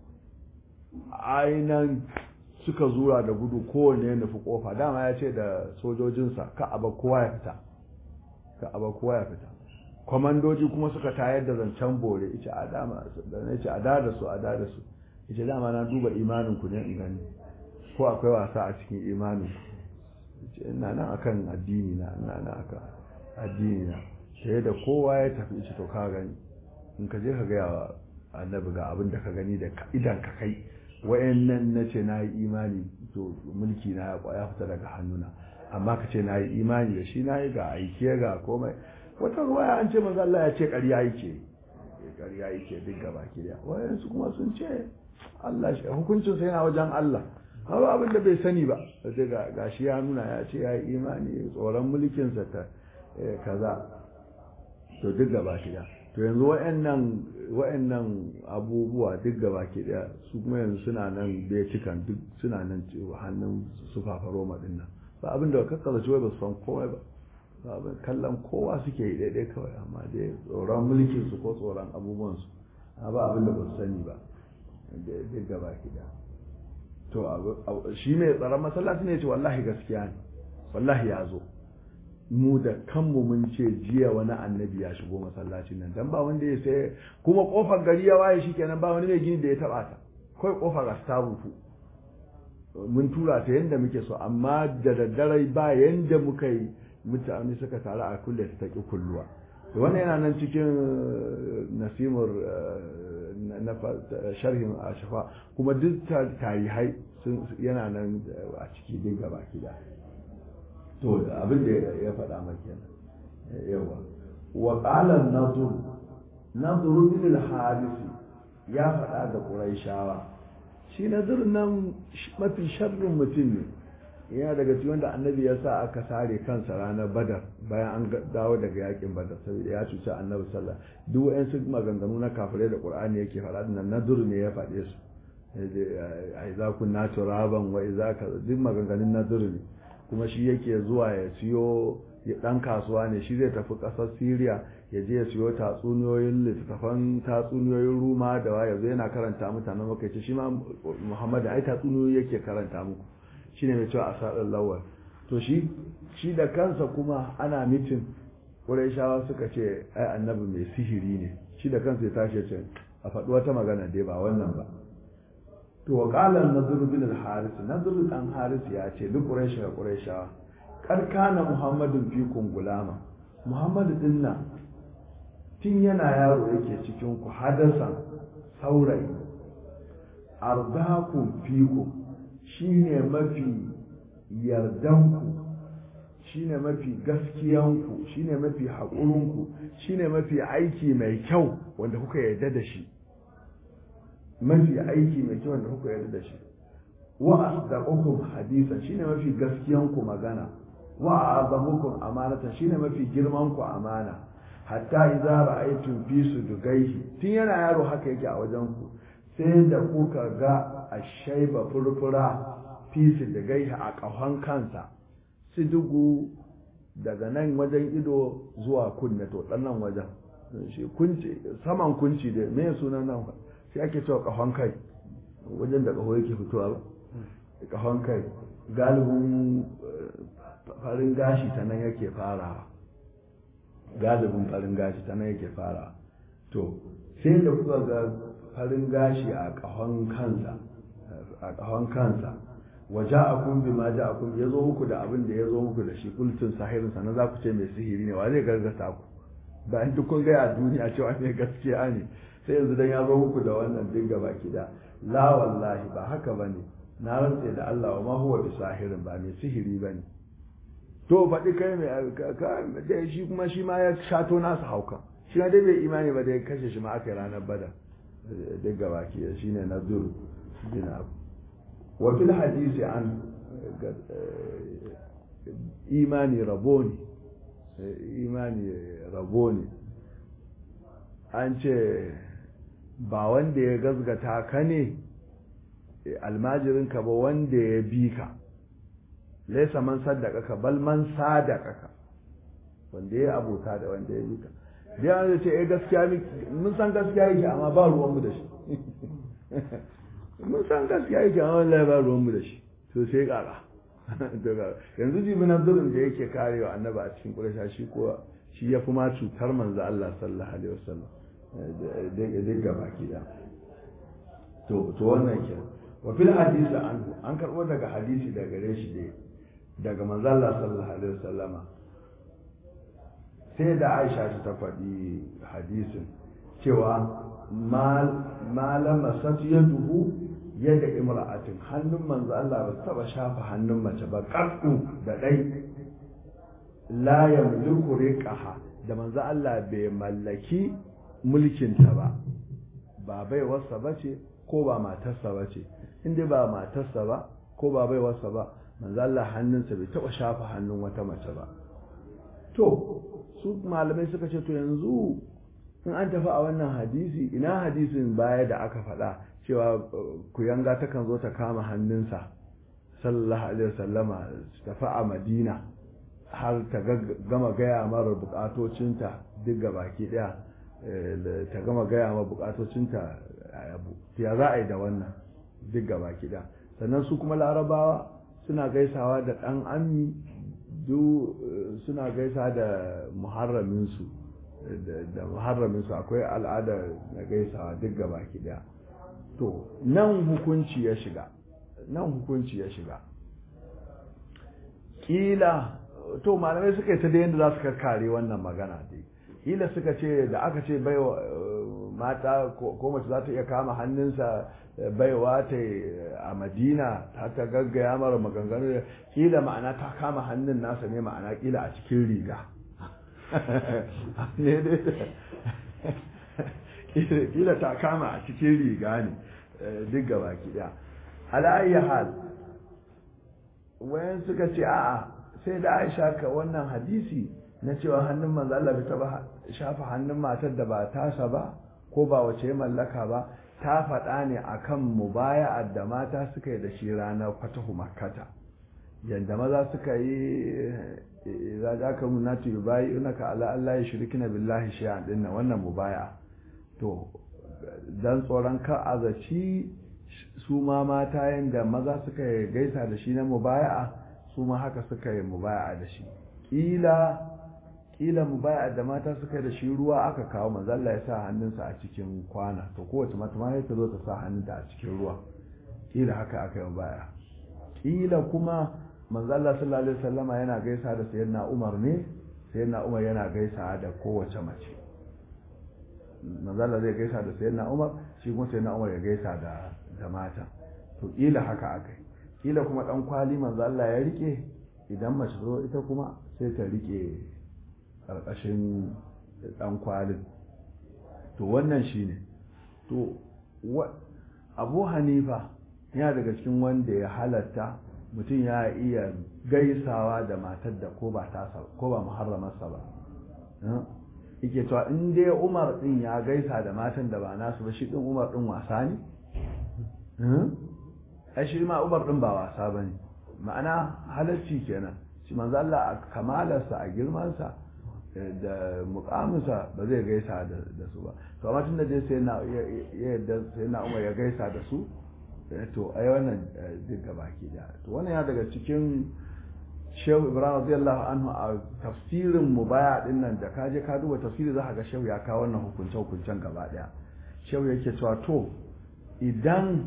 ainan suka zura da gudu kowane ya nufi kofa dama ya ce da sojojinsa ka aba kowa ya fita ka aba kowa ya fita kwamandoji kuma suka tayar da zancen bore ita a dama da na ce a da da su a da da su ita dama na duba imanin ku ne in gani ko akwai wasa a cikin imanin ku ina nan akan addini na ina nan akan addini na sai da kowa ya tafi ita to ka gani in ka je ka ga yawa annabi ga abin da ka gani da idan ka kai wayannan na ce na yi imani to mulki na ya fita daga hannuna amma ka ce na yi imani da shi na yi ga aike ga komai wata ruwaya an ce manzo Allah ya ce ƙarya yake ƙarya yake duk gaba ki da wayansu kuma sun ce Allah shi hukuncin sa yana wajen Allah ba abin da bai sani ba daga gashi ya nuna ya ce ya yi imani tsoron mulkin sa ta kaza to duk gaba ki da to yanzu wayannan wayannan abubuwa duk gaba ki da su kuma yanzu suna nan betikan duk suna nan hannun su fafaro madinnan ba abin da kakkaza wai ba su san komai ba kallon kowa suke yi daidai kawai amma dai tsoron mulkin su ko tsoron abubuwansu ba abin da ba su sani ba duk gaba da to shi mai tsaron masallaci ne ce wallahi gaskiya ne wallahi ya zo mu da kanmu mun ce jiya wani annabi ya shigo masallacin nan dan ba wanda ya sai kuma kofar gari ya waye shi kenan ba wani mai gini da ya taba ta kawai kofar astabufu mun tura ta yanda muke so amma da daddare ba yanda muka yi mutane suka taru a kulle ta ƙi kulluwa wannan yana nan cikin nasimur na sharhin a shafa kuma duk tarihai yana nan a ciki din gaba da to abin da ya faɗa maka yawa wa qala nadur nadur bin al-harisi ya faɗa da quraishawa shi nadur nan mafi sharrin mutum ne yana daga cikin wanda annabi ya sa aka sare kansa ranar badar bayan an dawo daga yakin badar saboda ya cuci annabi sallah duk wayan su maganganu na kafirai da qur'ani yake faɗa nan nadur ne ya faɗe su a iza kunna turaban wa iza ka duk maganganun nadur ne kuma shi yake zuwa ya siyo ya dan kasuwa ne shi zai tafi ƙasar Syria ya je ya siyo tatsuniyoyin littattafan tatsuniyoyin Ruma da waya zai yana karanta mutanen makaici shi ma Muhammad ai tatsuniyoyi yake karanta muku shi ne mai cewa a saɗin lawal to shi shi da kansa kuma ana mitin shawa suka ce ai annabi mai sihiri ne shi da kansa ya tashi ce a faɗi wata magana dai ba wannan ba to wa qala nadr bin al haris nadr dan haris ya ce duk quraish ga quraishawa kar kana muhammadun fikum gulama muhammadu din nan tun yana yaro yake cikin ku hadasan saurayi ardakum fikum shi ne mafi yardanku shi ne mafi gaskiyanku shi ne mafi haƙurinku shi ne mafi aiki mai kyau wanda kuka yarda da shi mafi aiki mai kyau wanda kuka yarda da shi wa asdaqukum hadisa shi ne mafi gaskiyanku magana wa azamukum amanata shi ne mafi girmanku amana hatta idza ra'aytum fi sudugaihi tun yana yaro haka yake a wajen ku sai da kuka ga ashaiba furfura fi sudugaihi a kahon kansa sidugu daga nan wajen ido zuwa kunne to dan nan wajen shi kunci saman kunci da me sunan nan shi ake cewa kahon kai wajen da kaho yake fitowa ba kahon kai galibin farin gashi ta nan yake farawa galibin farin gashi ta nan yake farawa to sai da kuka ga farin gashi a kahon kansa a kahon kansa waje a kun bi ma ja a kun ya zo muku da abin da ya zo muku da shi kultun sahirin sannan za ku ce mai sihiri ne wa zai gargasa ku bayan duk kun gaya a duniya cewa ne gaskiya ne sai yanzu dan ya zo muku da wannan duk gaba da la wallahi ba haka bane na rantse da Allah wa ma huwa bi sahirin ba mai sihiri bane to faɗi kai mai da shi kuma shi ma ya shato nasa hauka shi ma dai bai imani ba da ya kashe shi ma aka yi ranar bada duk gaba ki shi ne na zuru bin abu wa fil hadisi an imani rabo ne imani rabo ne an ce ba wanda ya gazgata ka ne almajirinka ba wanda ya bi ka laisa man saddaka ka bal man sadaka ka wanda ya abota da wanda ya bi ka biya da ce eh gaskiya mun san gaskiya yake amma ba ruwanmu da shi mun san gaskiya yake amma wallahi ba ruwanmu da shi to sai kara yanzu jibi na zurin da yake karewa annaba a cikin ƙurasha shi ko shi ya fi ma cutar manzo Allah sallallahu alaihi wasallam duk gaba ki da to to wannan ke wa fil hadisi an an karbo daga hadisi daga gare shi dai daga manzo Allah sallallahu alaihi wasallama sai da Aisha ta faɗi hadisin cewa malama safiyaduhu yadda imra'atin hannun manzo Allah ba taba shafa hannun mace ba qaddu da dai la yamliku riqaha da manzo Allah bai mallaki mulkinta ba ba bai wasa bace ko ba matarsa bace inda ba matarsa ba ko ba bai wasa ba manzo Allah hannunsa bai taba shafa hannun wata mace ba to su malamai suka ce to yanzu in an tafi a wannan hadisi ina hadisin baya da aka faɗa cewa kuyanga takan zo ta kama hannunsa sallallahu alaihi wasallama tafi a madina har ta gama gaya mara bukatocinta duk ga baki daya ta gama gaya ma bukatocinta ya za a yi da wannan duk ga baki daya sannan su kuma larabawa suna gaisawa da ɗan ammi duk suna gaisa da muharraminsu da muharraminsu akwai al'ada na gaisawa duk ga baki daya to nan hukunci ya shiga nan hukunci ya shiga kila to malamai suka yi ta da yadda za su kare wannan magana dai kila suka ce da aka ce bai mata ko mace za ta iya kama hannunsa baiwa ta a madina ta ta gaggaya mara maganganu kila ma'ana ta kama hannun nasa ne ma'ana kila a cikin riga ne dai kila ta kama a cikin riga ne duk gaba kiɗa ala'ayi hal wayan suka ce a'a sai da aisha ka wannan hadisi na cewa hannun manzo Allah bai taba shafa hannun matar da ba tasa ba ko ba wace ya mallaka ba ta faɗa ne akan mubaya'ar da mata suka yi da shi ranar fatahu makkata yanda maza suka yi za ka aka munatu yubayi unaka ala Allah ya shirkina billahi shay'an din wannan mubaya to dan tsoron ka azaci su ma mata yanda maza suka yi gaisa da shi na mubaya'a su ma haka suka yi mubaya'a da shi kila kila mubaya'a da mata suka yi da shi ruwa aka kawo manzo Allah ya sa hannunsa a cikin kwana to kowace mata ma ta zo ta sa hannunta a cikin ruwa kila haka aka yi mubaya'a kila kuma manzo Allah sallallahu alaihi wasallama yana gaisa da sayyidina Umar ne sayyidina Umar yana gaisa da kowace mace manzo Allah zai gaisa da sayyidina Umar shi kuma sayyidina Umar ya gaisa da da mata to kila haka akai kila kuma dan kwali manzo Allah ya rike idan mace zo ita kuma sai ta rike karkashin dan kwalin to wannan shine to Abu Hanifa yana daga cikin wanda ya halatta mutum ya iya gaisawa da matar da ko ba tasa ko ba muharramarsa ba yake cewa in dai umar din ya gaisa da matan da ba nasu ba shi din umar din wasa ne ai shi ma umar din ba wasa ba ne ma'ana halarci kenan shi manzo Allah a kamalarsa a girmansa da mukaminsa ba zai gaisa da su ba to amma tun da dai sai na yadda sai na umar ya gaisa da su to ai wannan duk gaba ke da to wannan ya daga cikin shehu ibrahim radiyallahu anhu a tafsirin mubaya din nan da kaje ka duba tafsiri za ka ga shehu ya kawo wannan hukunce hukuncen gaba daya shehu yake cewa to idan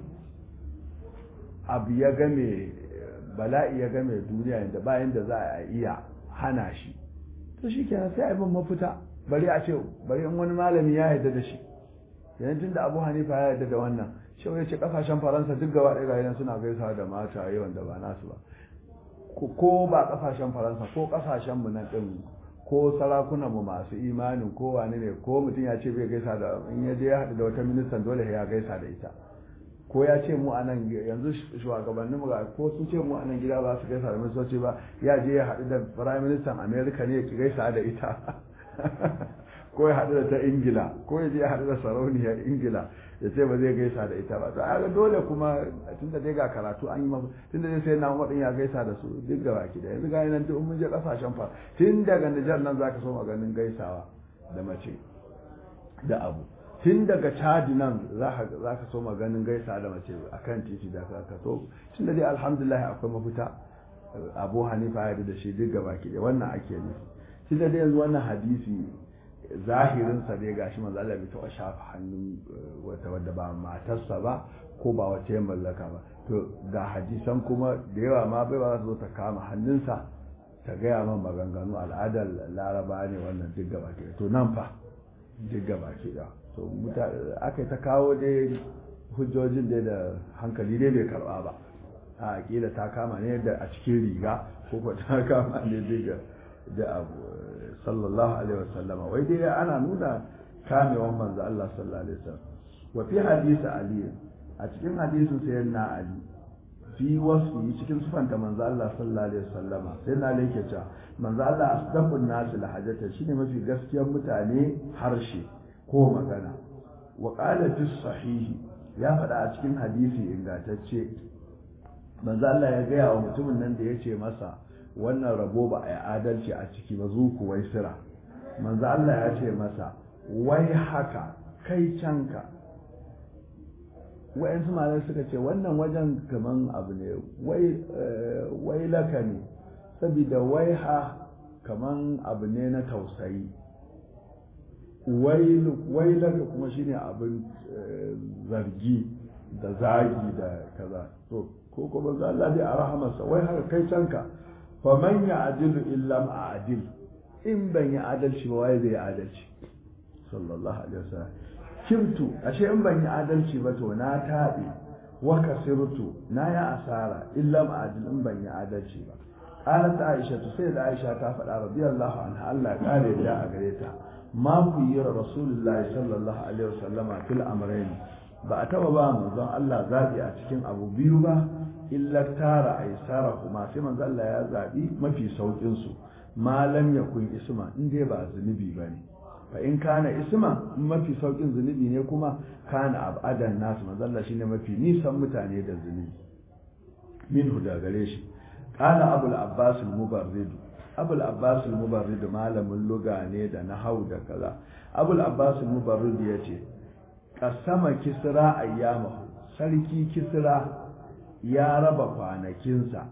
abu ya game bala'i ya game duniya inda bayan da za a iya hana shi to shi kenan sai a yi mafita bari a ce bari in wani malami ya yarda da shi yanzu tun da abu hanifa ya yarda da wannan shehu ya ce kasashen faransa duk gaba ɗaya ga suna gaisawa da mata yawan da ba nasu ba ko ba kasashen faransa ko kasashen mu nan din ko sarakunan mu masu imanin ko wani ne ko mutum ya ce bai gaisa da in ya je ya haɗu da wata ministan dole ya gaisa da ita ko ya ce mu anan yanzu shugabannin mu ko sun ce mu anan gida ba su gaisa da ministoci ba ya je ya haɗu da prime minister america ne ya ki gaisa da ita ko ya haɗu da ta ingila ko ya je ya haɗu da sarauniyar ingila ya ce ba zai gaisa da ita ba to a dole kuma tun da dai ga karatu an yi mafi tun da dai sai na umarin ya gaisa da su duk ga baki da yanzu gani nan duk mun je kasashen fa tun daga Nijar nan zaka so maganin gaisawa da mace da abu tun daga Chad nan za ka so maganin gaisa da mace akan titi da ka so tun da dai alhamdulillah akwai mafita Abu Hanifa ya da shi duk ga baki da wannan ake nufi tun da dai yanzu wannan hadisi zahirinsa dai gashi manzo Allah bai taɓa shafa hannun wata wadda ba matarsa ba ko ba wata ya mallaka ba to ga hadisan kuma da yawa ma bai ba za su zo ta kama hannunsa ta gaya man maganganu al'adar laraba ne wannan duk gaba ke to nan fa duk gaba ke da to aka yi ta kawo dai hujjojin dai da hankali dai bai karba ba a kila ta kama ne da a cikin riga ko ko ta kama ne duk da abu sallallahu alaihi wasallam wai dai ana nuna kamewan manzo Allah sallallahu alaihi wasallam wa fi hadisi ali a cikin hadisin sayyidina ali fi wasfi cikin sufanta manzo Allah sallallahu alaihi wasallama sai na yake cewa manzo Allah asdaqun nas lahajata shine mafi gaskiyar mutane harshe ko magana wa qala fi sahihi ya faɗa a cikin hadisi ingantacce manzo Allah ya gaya wa mutumin nan da yace masa wannan rabo ba a yi adalci a ciki ba zuku wai sira manzo Allah ya ce masa wai haka kai canka wa'yansu malar suka ce wannan wajen kaman abu ne wai laka ne saboda wai ha kaman abu ne na tausayi wai laka kuma shine abin zargi da zagi da kaza to ko kuma za Allah dai a rahamarsa wai haka kai canka fa man ya adilu illa ma adil in ban yi adalci ba waye zai adalci sallallahu alaihi wasallam kimtu ashe in ban yi adalci ba to na taɓe wa kasirtu na yi asara illa ma adil in ban yi adalci ba qalat aisha to sai da aisha ta faɗa radiyallahu anha Allah ya kare da a gare ta ma ku yi rasulullahi sallallahu alaihi wasallama fil amrayn ba a taba ba manzon Allah zabi a cikin abu biyu ba illa tara aisara kuma sai manzon Allah ya zabi mafi saukin su malam yakun isma in dai ba zunubi bane fa in kana isma mafi saukin zunubi ne kuma kana abadan nasu manzon Allah shine mafi nisan mutane da zunubi minhu da gare shi qala abul abbas al-mubarrid abul abbas al-mubarrid malamin luga ne da nahau da kaza abul abbas al-mubarrid yace kasama kisra ayyamahu sarki kisra ya raba kwanakinsa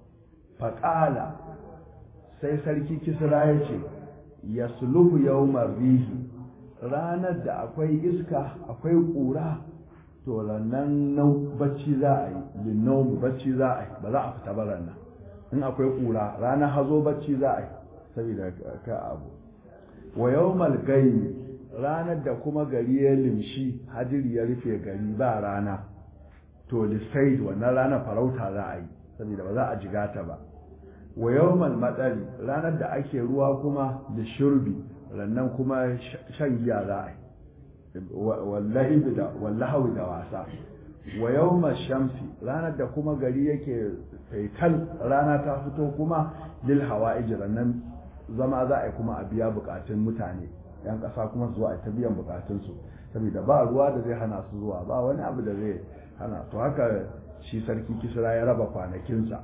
faƙala sai sarki kisra ya ce ya suluhu yawmar rihi ranar da akwai iska akwai ƙura to nan bacci za a yi linnau bacci za a yi ba za a fita ba nan in akwai ƙura ranar hazo bacci za a yi saboda ka abu wa yawmal gayi ranar da kuma gari ya limshi hadiri ya rufe gari ba rana to lissaid wannan ranar farauta za a yi saboda ba za a jiga ta ba wa yawmal matsari ranar da ake ruwa kuma da shurbi rannan kuma shan giya za a yi wallahi da wallahi da wasa wa yawmal shamsi ranar da kuma gari yake faital rana ta fito kuma lil hawa'ij rannan zama za a yi kuma a biya bukatun mutane yan ƙasa kuma zuwa ta biyan bukatunsu saboda ba ruwa da zai hana su zuwa ba wani abu da zai hana to haka shi sarki kisra ya raba kwanakinsa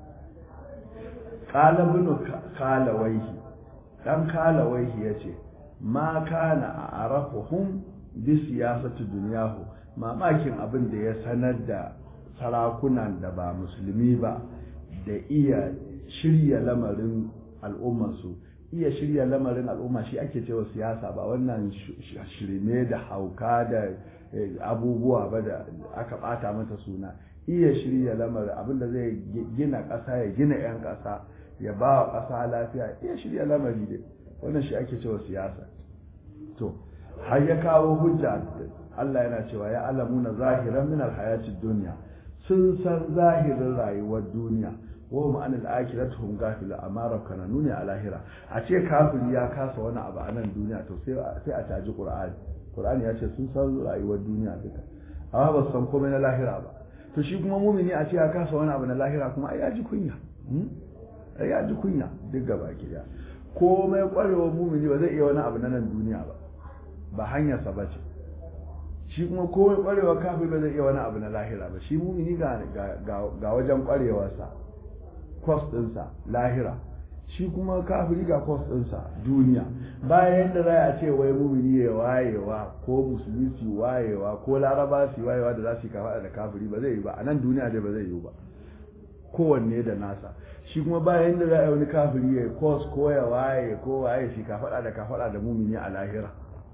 ƙalabinu kalawaihi ɗan kalawaihi ya ce ma kana a arafuhum bi siyasatu duniyahu mamakin abin da ya sanar da sarakunan da ba musulmi ba da iya shirya lamarin al'ummarsu iya shirya lamarin al'umma shi ake cewa siyasa ba wannan shirme da hauka da abubuwa ba da aka bata mata suna iya shirya lamarin abinda zai gina ƙasa ya gina 'yan ƙasa ya ba wa ƙasa lafiya iya shirya lamari dai wannan shi ake cewa siyasa to har ya kawo hujja Allah yana cewa ya alamuna zahiran min alhayatid dunya sun san zahirin rayuwar duniya wa hum an al-akhirati hum ghafilun amma rabbana nuni a lahira a ce kafiri ya kasa wani abu a nan duniya to sai sai a taji qur'ani qur'ani ya ce sun san rayuwar duniya duka amma ba san komai na lahira ba to shi kuma mumini a ce ya kasa wani abu na lahira kuma ai ya ji kunya ai ya ji kunya duk gaba ki komai kwarewar mumini ba zai iya wani abu na nan duniya ba ba hanyarsa ba ce shi kuma komai kwarewa kafin ba zai iya wani abu na lahira ba shi mumini ga wajen kwarewarsa kwas ɗinsa lahira shi kuma kafiri ga kwas ɗinsa duniya bayan da za a ce wai mumini ya wayewa ko musulmi su wayewa ko laraba su wayewa da za su yi kafa da kafiri ba zai yi ba a nan duniya dai ba zai yi ba kowanne da nasa shi kuma bayan da za a yi wani kafiri ya kwas ko ya waye ko waye shi kafaɗa da kafaɗa da mumini a lahira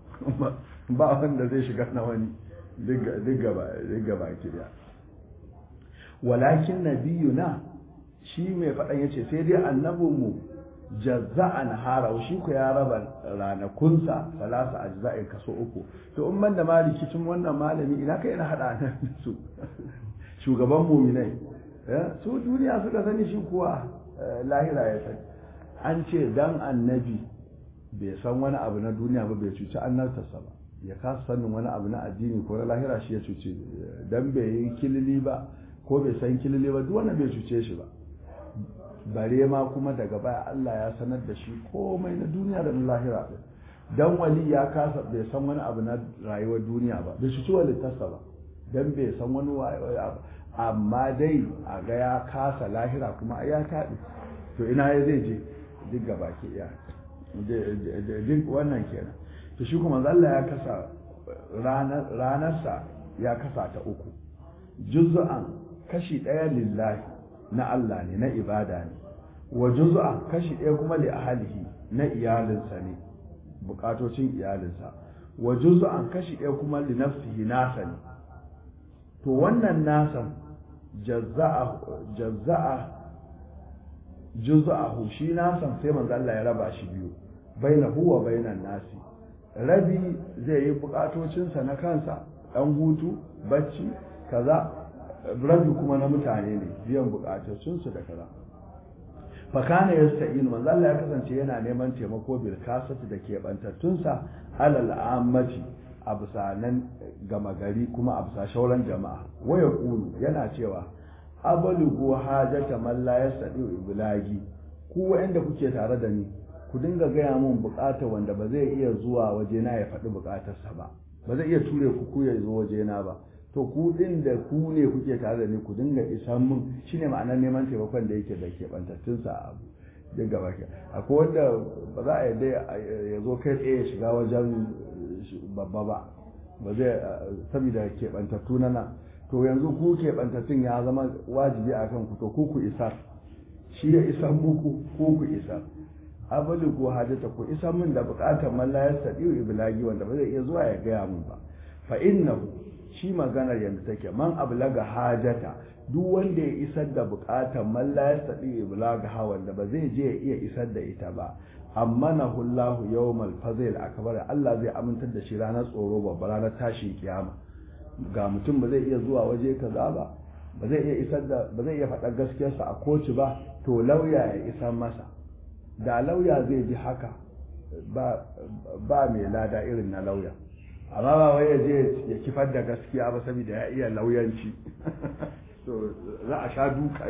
ba wanda zai shiga na wani duk gaba kiriya walakin nabiyuna shi mai faɗan ya ce sai dai annabinmu jazza'an hara shi ku ya raba ranakunsa salasa ajza'in kaso uku to in ban da ma rikicin wannan malami ina kai na haɗa nan su shugaban muminai su duniya suka sani shi kuwa lahira ya sani an ce dan annabi bai san wani abu na duniya ba bai cuci annartarsa ba ya kasa sanin wani abu na addini ko na lahira shi ya cuce dan bai yi kilili ba ko bai san kilili ba duk wannan bai cuce shi ba bare ma kuma daga baya Allah ya sanar da shi komai na duniya da na lahira dan wali ya kasa bai san wani abu na rayuwar duniya ba bai cuci walittarsa ba dan bai san wani abu amma dai a ga ya kasa lahira kuma ya taɗi to ina ya zai je duk gaba ke iya duk wannan kenan to shi kuma Allah ya kasa ranarsa ya kasa ta uku juz'an kashi ɗaya lillahi na Allah ne na ibada ne wa juz'an kashi ɗaya kuma li ahlihi na iyalinsa ne bukatocin iyalinsa wa juz'an kashi ɗaya kuma li nafsihi nasa ne to wannan nasan jazza'a jazza'a juz'ahu shi nasan sai manzo Allah ya raba shi biyu bainahu wa bainan nasi rabi zai yi bukatocinsa na kansa dan hutu bacci kaza rabi kuma na mutane ne biyan bukatocinsu da kaza fakana yasta'in manzo Allah ya kasance yana neman taimako bil kasati da keɓantattunsa alal ammati a bisa nan gama gari kuma a bisa shauran jama'a waya kulu yana cewa abalugu hajata man la yastadi iblagi ku wanda kuke tare da ni ku dinga gaya mun bukata wanda ba zai iya zuwa wajena ya faɗi bukatarsa ba ba zai iya ture ku ku ya zo wajena ba to ku din da ku ne kuke tare da ni ku dinga isan mun shine ma'anar neman taimakon da yake da ke bantattun sa abu duk gaba ke akwai wanda ba za a yarda ya zo kai tsaye ya shiga wajen babba ba ba zai saboda keɓantattu na nan to yanzu ku keɓantattun ya zama wajibi a kan ku to ku ku isa shi ya isa muku ku ku isa abali ko hajjata ku isa min da buƙatar man la yastadiu iblagi wanda ba zai iya zuwa ya gaya mun ba fa innahu shi maganar yanda take man ablaga hajata duk wanda ya isar da buƙatar man la yastadiu iblaga wanda ba zai je ya iya isar da ita ba ammanahu Allahu yawmal fazil akbar Allah zai amintar da shi ranar tsoro babba ranar tashin kiyama ga mutum ba zai iya zuwa waje kaza ba ba zai iya isar da ba zai iya faɗar gaskiyarsa a kotu ba to lauya ya isar masa da lauya zai ji haka ba ba mai lada irin na lauya amma ba wai ya je ya kifar da gaskiya ba saboda ya iya lauyanci to za a sha duka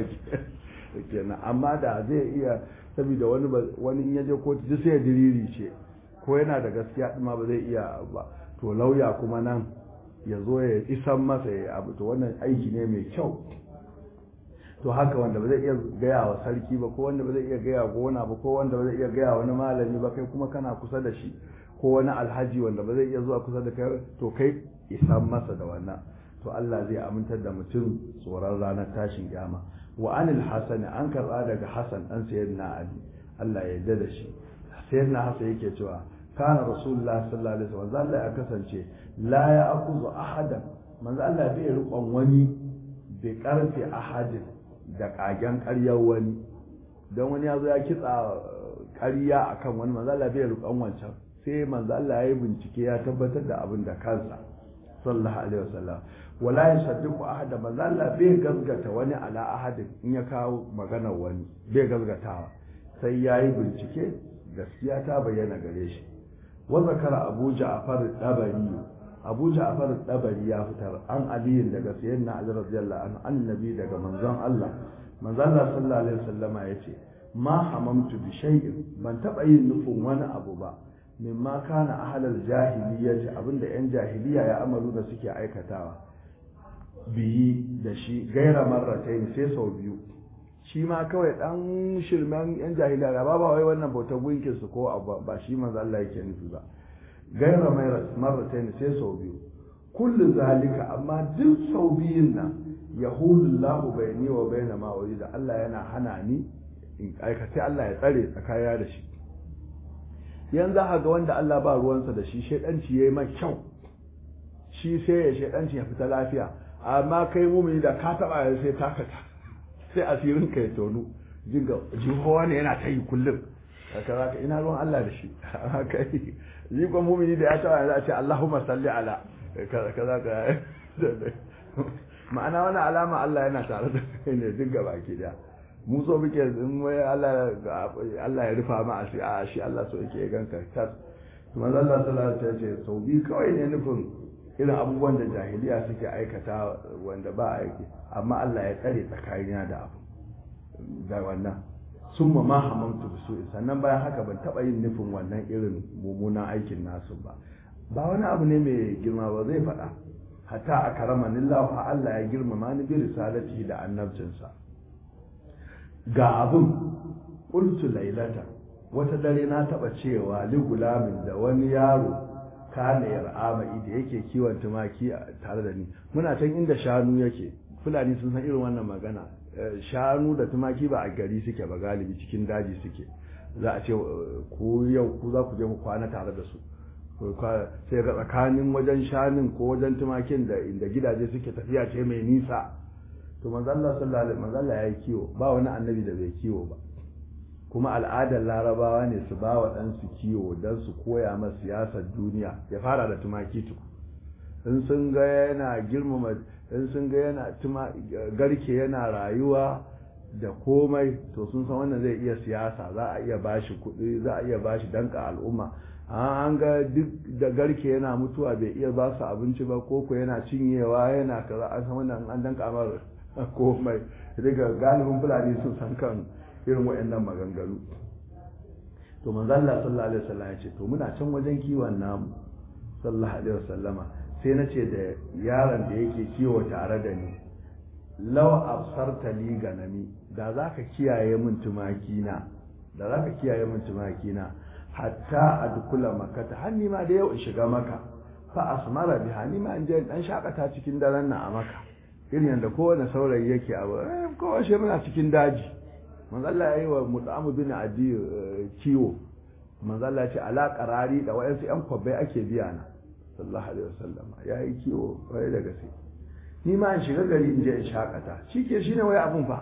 kenan amma da zai iya saboda wani wani in yaje kotu duk sai ya diriri ce ko yana da gaskiya ma ba zai iya ba to lauya kuma nan ya zo ya isan masa ya abu to wannan aiki ne mai kyau to haka wanda ba zai iya gaya wa sarki ba ko wanda ba zai iya gaya gona ba ko wanda ba zai iya gaya wani malami ba kai kuma kana kusa da shi ko wani alhaji wanda ba zai iya zuwa kusa da kai to kai isan masa da wannan to Allah zai amintar da mutum tsoron ranar tashin kiyama wa anil hasani an karba daga hasan dan sayyidina ali Allah ya yarda da shi sayyidina hasan yake cewa kana rasulullah sallallahu alaihi wasallam Allah ya kasance la ya akuzu ahadan manzo Allah bai riƙon wani bi karfi ahadin da kagen ƙaryar wani don wani ya zo ya kitsa ƙarya akan wani manzo Allah bai riƙon wancan sai manzo Allah ya yi bincike ya tabbatar da abin da kansa sallallahu alaihi wasallam wala yusaddiqu ahada manzo Allah bai gazgata wani ala ahadin in ya kawo maganar wani bai gazgatawa sai yayi bincike gaskiya ta bayyana gare shi wa zakara Abu Ja'far dabari Abu Ja'far dabari ya fitar an aliyin daga sayyidina Ali radiyallahu anhu annabi daga manzon Allah manzon Allah sallallahu alaihi wasallama yace ma hamamtu bi shay'in ban taba yin nufin wani abu ba mimma kana ahlal jahiliyyati abinda yan jahiliya ya amalu da suke aikatawa biyi da shi gaira marratain sai sau biyu shi ma kawai dan shirmen yan jahiliya ba ba wai wannan bauta gunkin su ko ba shi manzo Allah yake nufi ba gaira marratain sai sau biyu kullu zalika amma duk sau biyun nan yahulu Allahu bayni wa bayna ma da Allah yana hana ni in aikace Allah ya tsare tsakaya da shi yanzu a ga wanda Allah ba ruwansa da shi shaidanci yayi mai kyau shi sai ya shaidanci ya fita lafiya amma kai mumini da ka taba ya sai takata sai asirin ka ya tonu jinga jihowa ne yana ta yi kullum haka zaka ina ruwan Allah da shi haka yi jikon mumini da ya taba ya ce Allahumma salli ala kaza ka ma'ana wani alama Allah yana tare da kai ne dinga baki daya mu so muke in wai Allah Allah ya rufa ma asiri a shi Allah so yake ganka tas kuma Allah sallallahu alaihi wasallam ce sau bi kawai ne nufin irin abubuwan da jahiliya suke aikata wanda ba aiki amma Allah ya tsare tsakanina da abu da wannan sun ma hamamtu su sannan bayan haka ban taba yin nufin wannan irin mummunan aikin nasu ba ba wani abu ne mai girma ba zai faɗa hatta a karamanillahu Allah ya girmama ni bi risalati da annabcinsa ga abin ƙultu lailata wata dare na taɓa cewa ligulamin da wani yaro kana yar'ama da yake kiwon tumaki tare da ni muna can inda shanu yake fulani sun san irin wannan magana shanu da tumaki ba a gari suke ba galibi cikin daji suke za a ce ku yau ku za ku je ku kwana tare da su sai ga tsakanin wajen shanun ko wajen tumakin da inda gidaje suke tafiya ce mai nisa to manzo Allah sallallahu alaihi manzo Allah yayi kiwo ba wani annabi da bai kiwo ba kuma al'adar larabawa ne su ba wa ɗansu kiwo don su koya masa siyasar duniya ya fara da tumaki tuku in sun ga yana girmama in sun ga yana tuma garke yana rayuwa da komai to sun san wannan zai iya siyasa za a iya bashi kuɗi za a iya bashi danka al'umma an ga duk da garke yana mutuwa bai iya ba su abinci ba ko ko yana cinyewa yana kaza an san wannan an danka amar komai daga galibin fulani sun san kan irin waɗannan maganganu to manzo Allah sallallahu alaihi wasallam ya ce to muna can wajen kiwon namu sallallahu alaihi wasallama sai na ce da yaron da yake kiwo tare da ni law absarta li ganami da zaka kiyaye min tumaki na da zaka kiyaye min tumaki na hatta adkula makata har ni ma da yau in shiga maka fa asmara biha ni ma in je dan shakata cikin daren nan a maka irin yadda kowane saurayi yake abu kowa shi muna cikin daji manzalla ya yi wa mut'amu bin adi kiwo manzalla ce ala qarari da wayansu yan kwabbai ake biya na sallallahu alaihi wasallam ya yi kiwo kwarai da gaske ni ma in shiga gari in je in shakata shike shine wai abun fa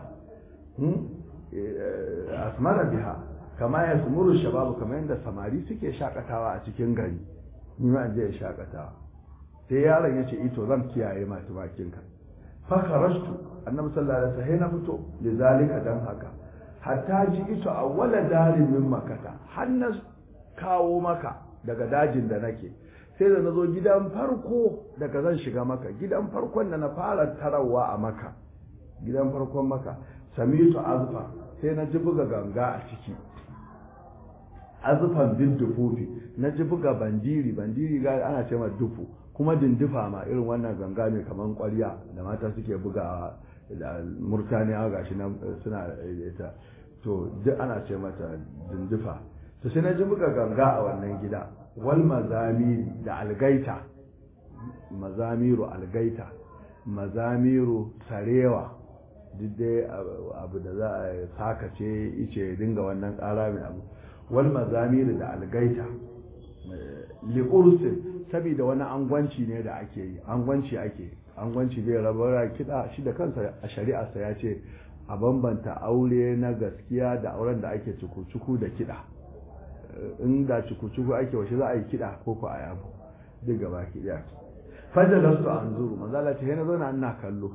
asmara biha kama ya sumuru shababu kamar yadda samari suke shakatawa a cikin gari ni ma in je in shakatawa sai yaron ya ce ito zan kiyaye ma tumakinka fakharajtu annabi sallallahu alaihi wasallam na fito lizalika dan haka hatta ji ito awwala darin min makata har na kawo maka daga dajin da nake sai da nazo gidan farko daga zan shiga maka gidan farkon da na fara tarawa a maka gidan farkon maka samitu azfa sai na ji buga ganga a ciki azufan bin dufufi na ji buga bandiri bandiri ga ana ce ma dufu kuma dindifa ma irin wannan ganga mai kaman kwarya da mata suke bugawa da murtaniya gashi na suna ita to duk ana ce mata dindifa to sai na ji buga ganga a wannan gida wal mazamiri da algaita mazamiru algaita mazamiru sarewa duk dai abu da za a sakace ice dinga wannan ƙara mai abu wal mazamiri da algaita li'ursin saboda wani angwanci ne da ake yi angwanci ake angwanci bai rabar kiɗa shi da kansa a shari'arsa ya ce a bambanta aure na gaskiya da auren da ake cuku-cuku da kiɗa in da cuku-cuku ake washe za a yi kiɗa ko ko a yabo duk gaba ki ɗaya fajar da su an zuru manzala ce na zauna ina kallo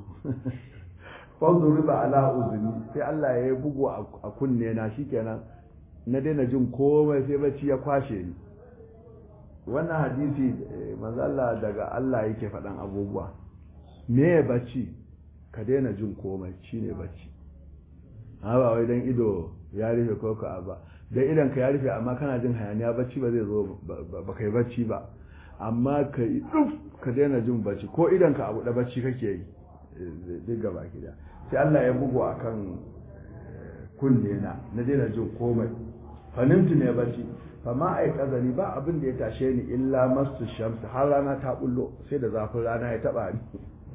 fanzu riba ala uzuni sai Allah ya yi bugu a kunne na shikenan na daina jin komai sai bacci ya kwashe ni wannan hadisi manzala daga Allah yake faɗan abubuwa me ya bacci ka daina jin komai shine bacci ha ba wai dan ido ya rufe ko ka ba dan idan ka ya rufe amma kana jin hayaniya bacci ba zai zo ba kai bacci ba amma ka yi duf ka daina jin bacci ko idan ka abu da bacci kake yi duk gaba gida sai Allah ya bugu akan kunne na na daina jin komai fanimtu ne bacci fama ai kazani ba abin da ya tashe ni illa masu shamsu har rana ta bullo sai da zafin rana ya taba ni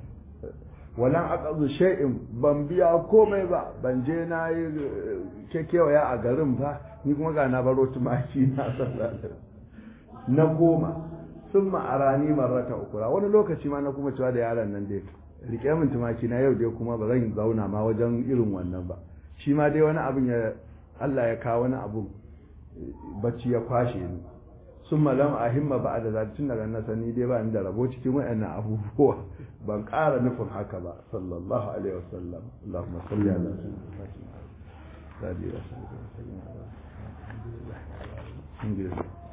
walan aqazu shay'in ban biya komai ba ban je na yi kekewaya a garin ba ni kuma ga na baro tumaki na sallallahu na koma sun ma'arani marrata ukura wani lokaci ma na kuma cewa da yaron nan dai rike min tumaki na yau dai kuma ba zan zauna ma wajen irin wannan ba shi ma dai wani abin ya Allah ya kawo wani abu bacci ya kwashe ni sun malam a himma ba da zaci tun daga na sani dai ba ni da rabo cikin wayannan abubuwa ban ƙara nufin haka ba sallallahu alaihi wasallam Allahumma salli ala sayyidina Muhammad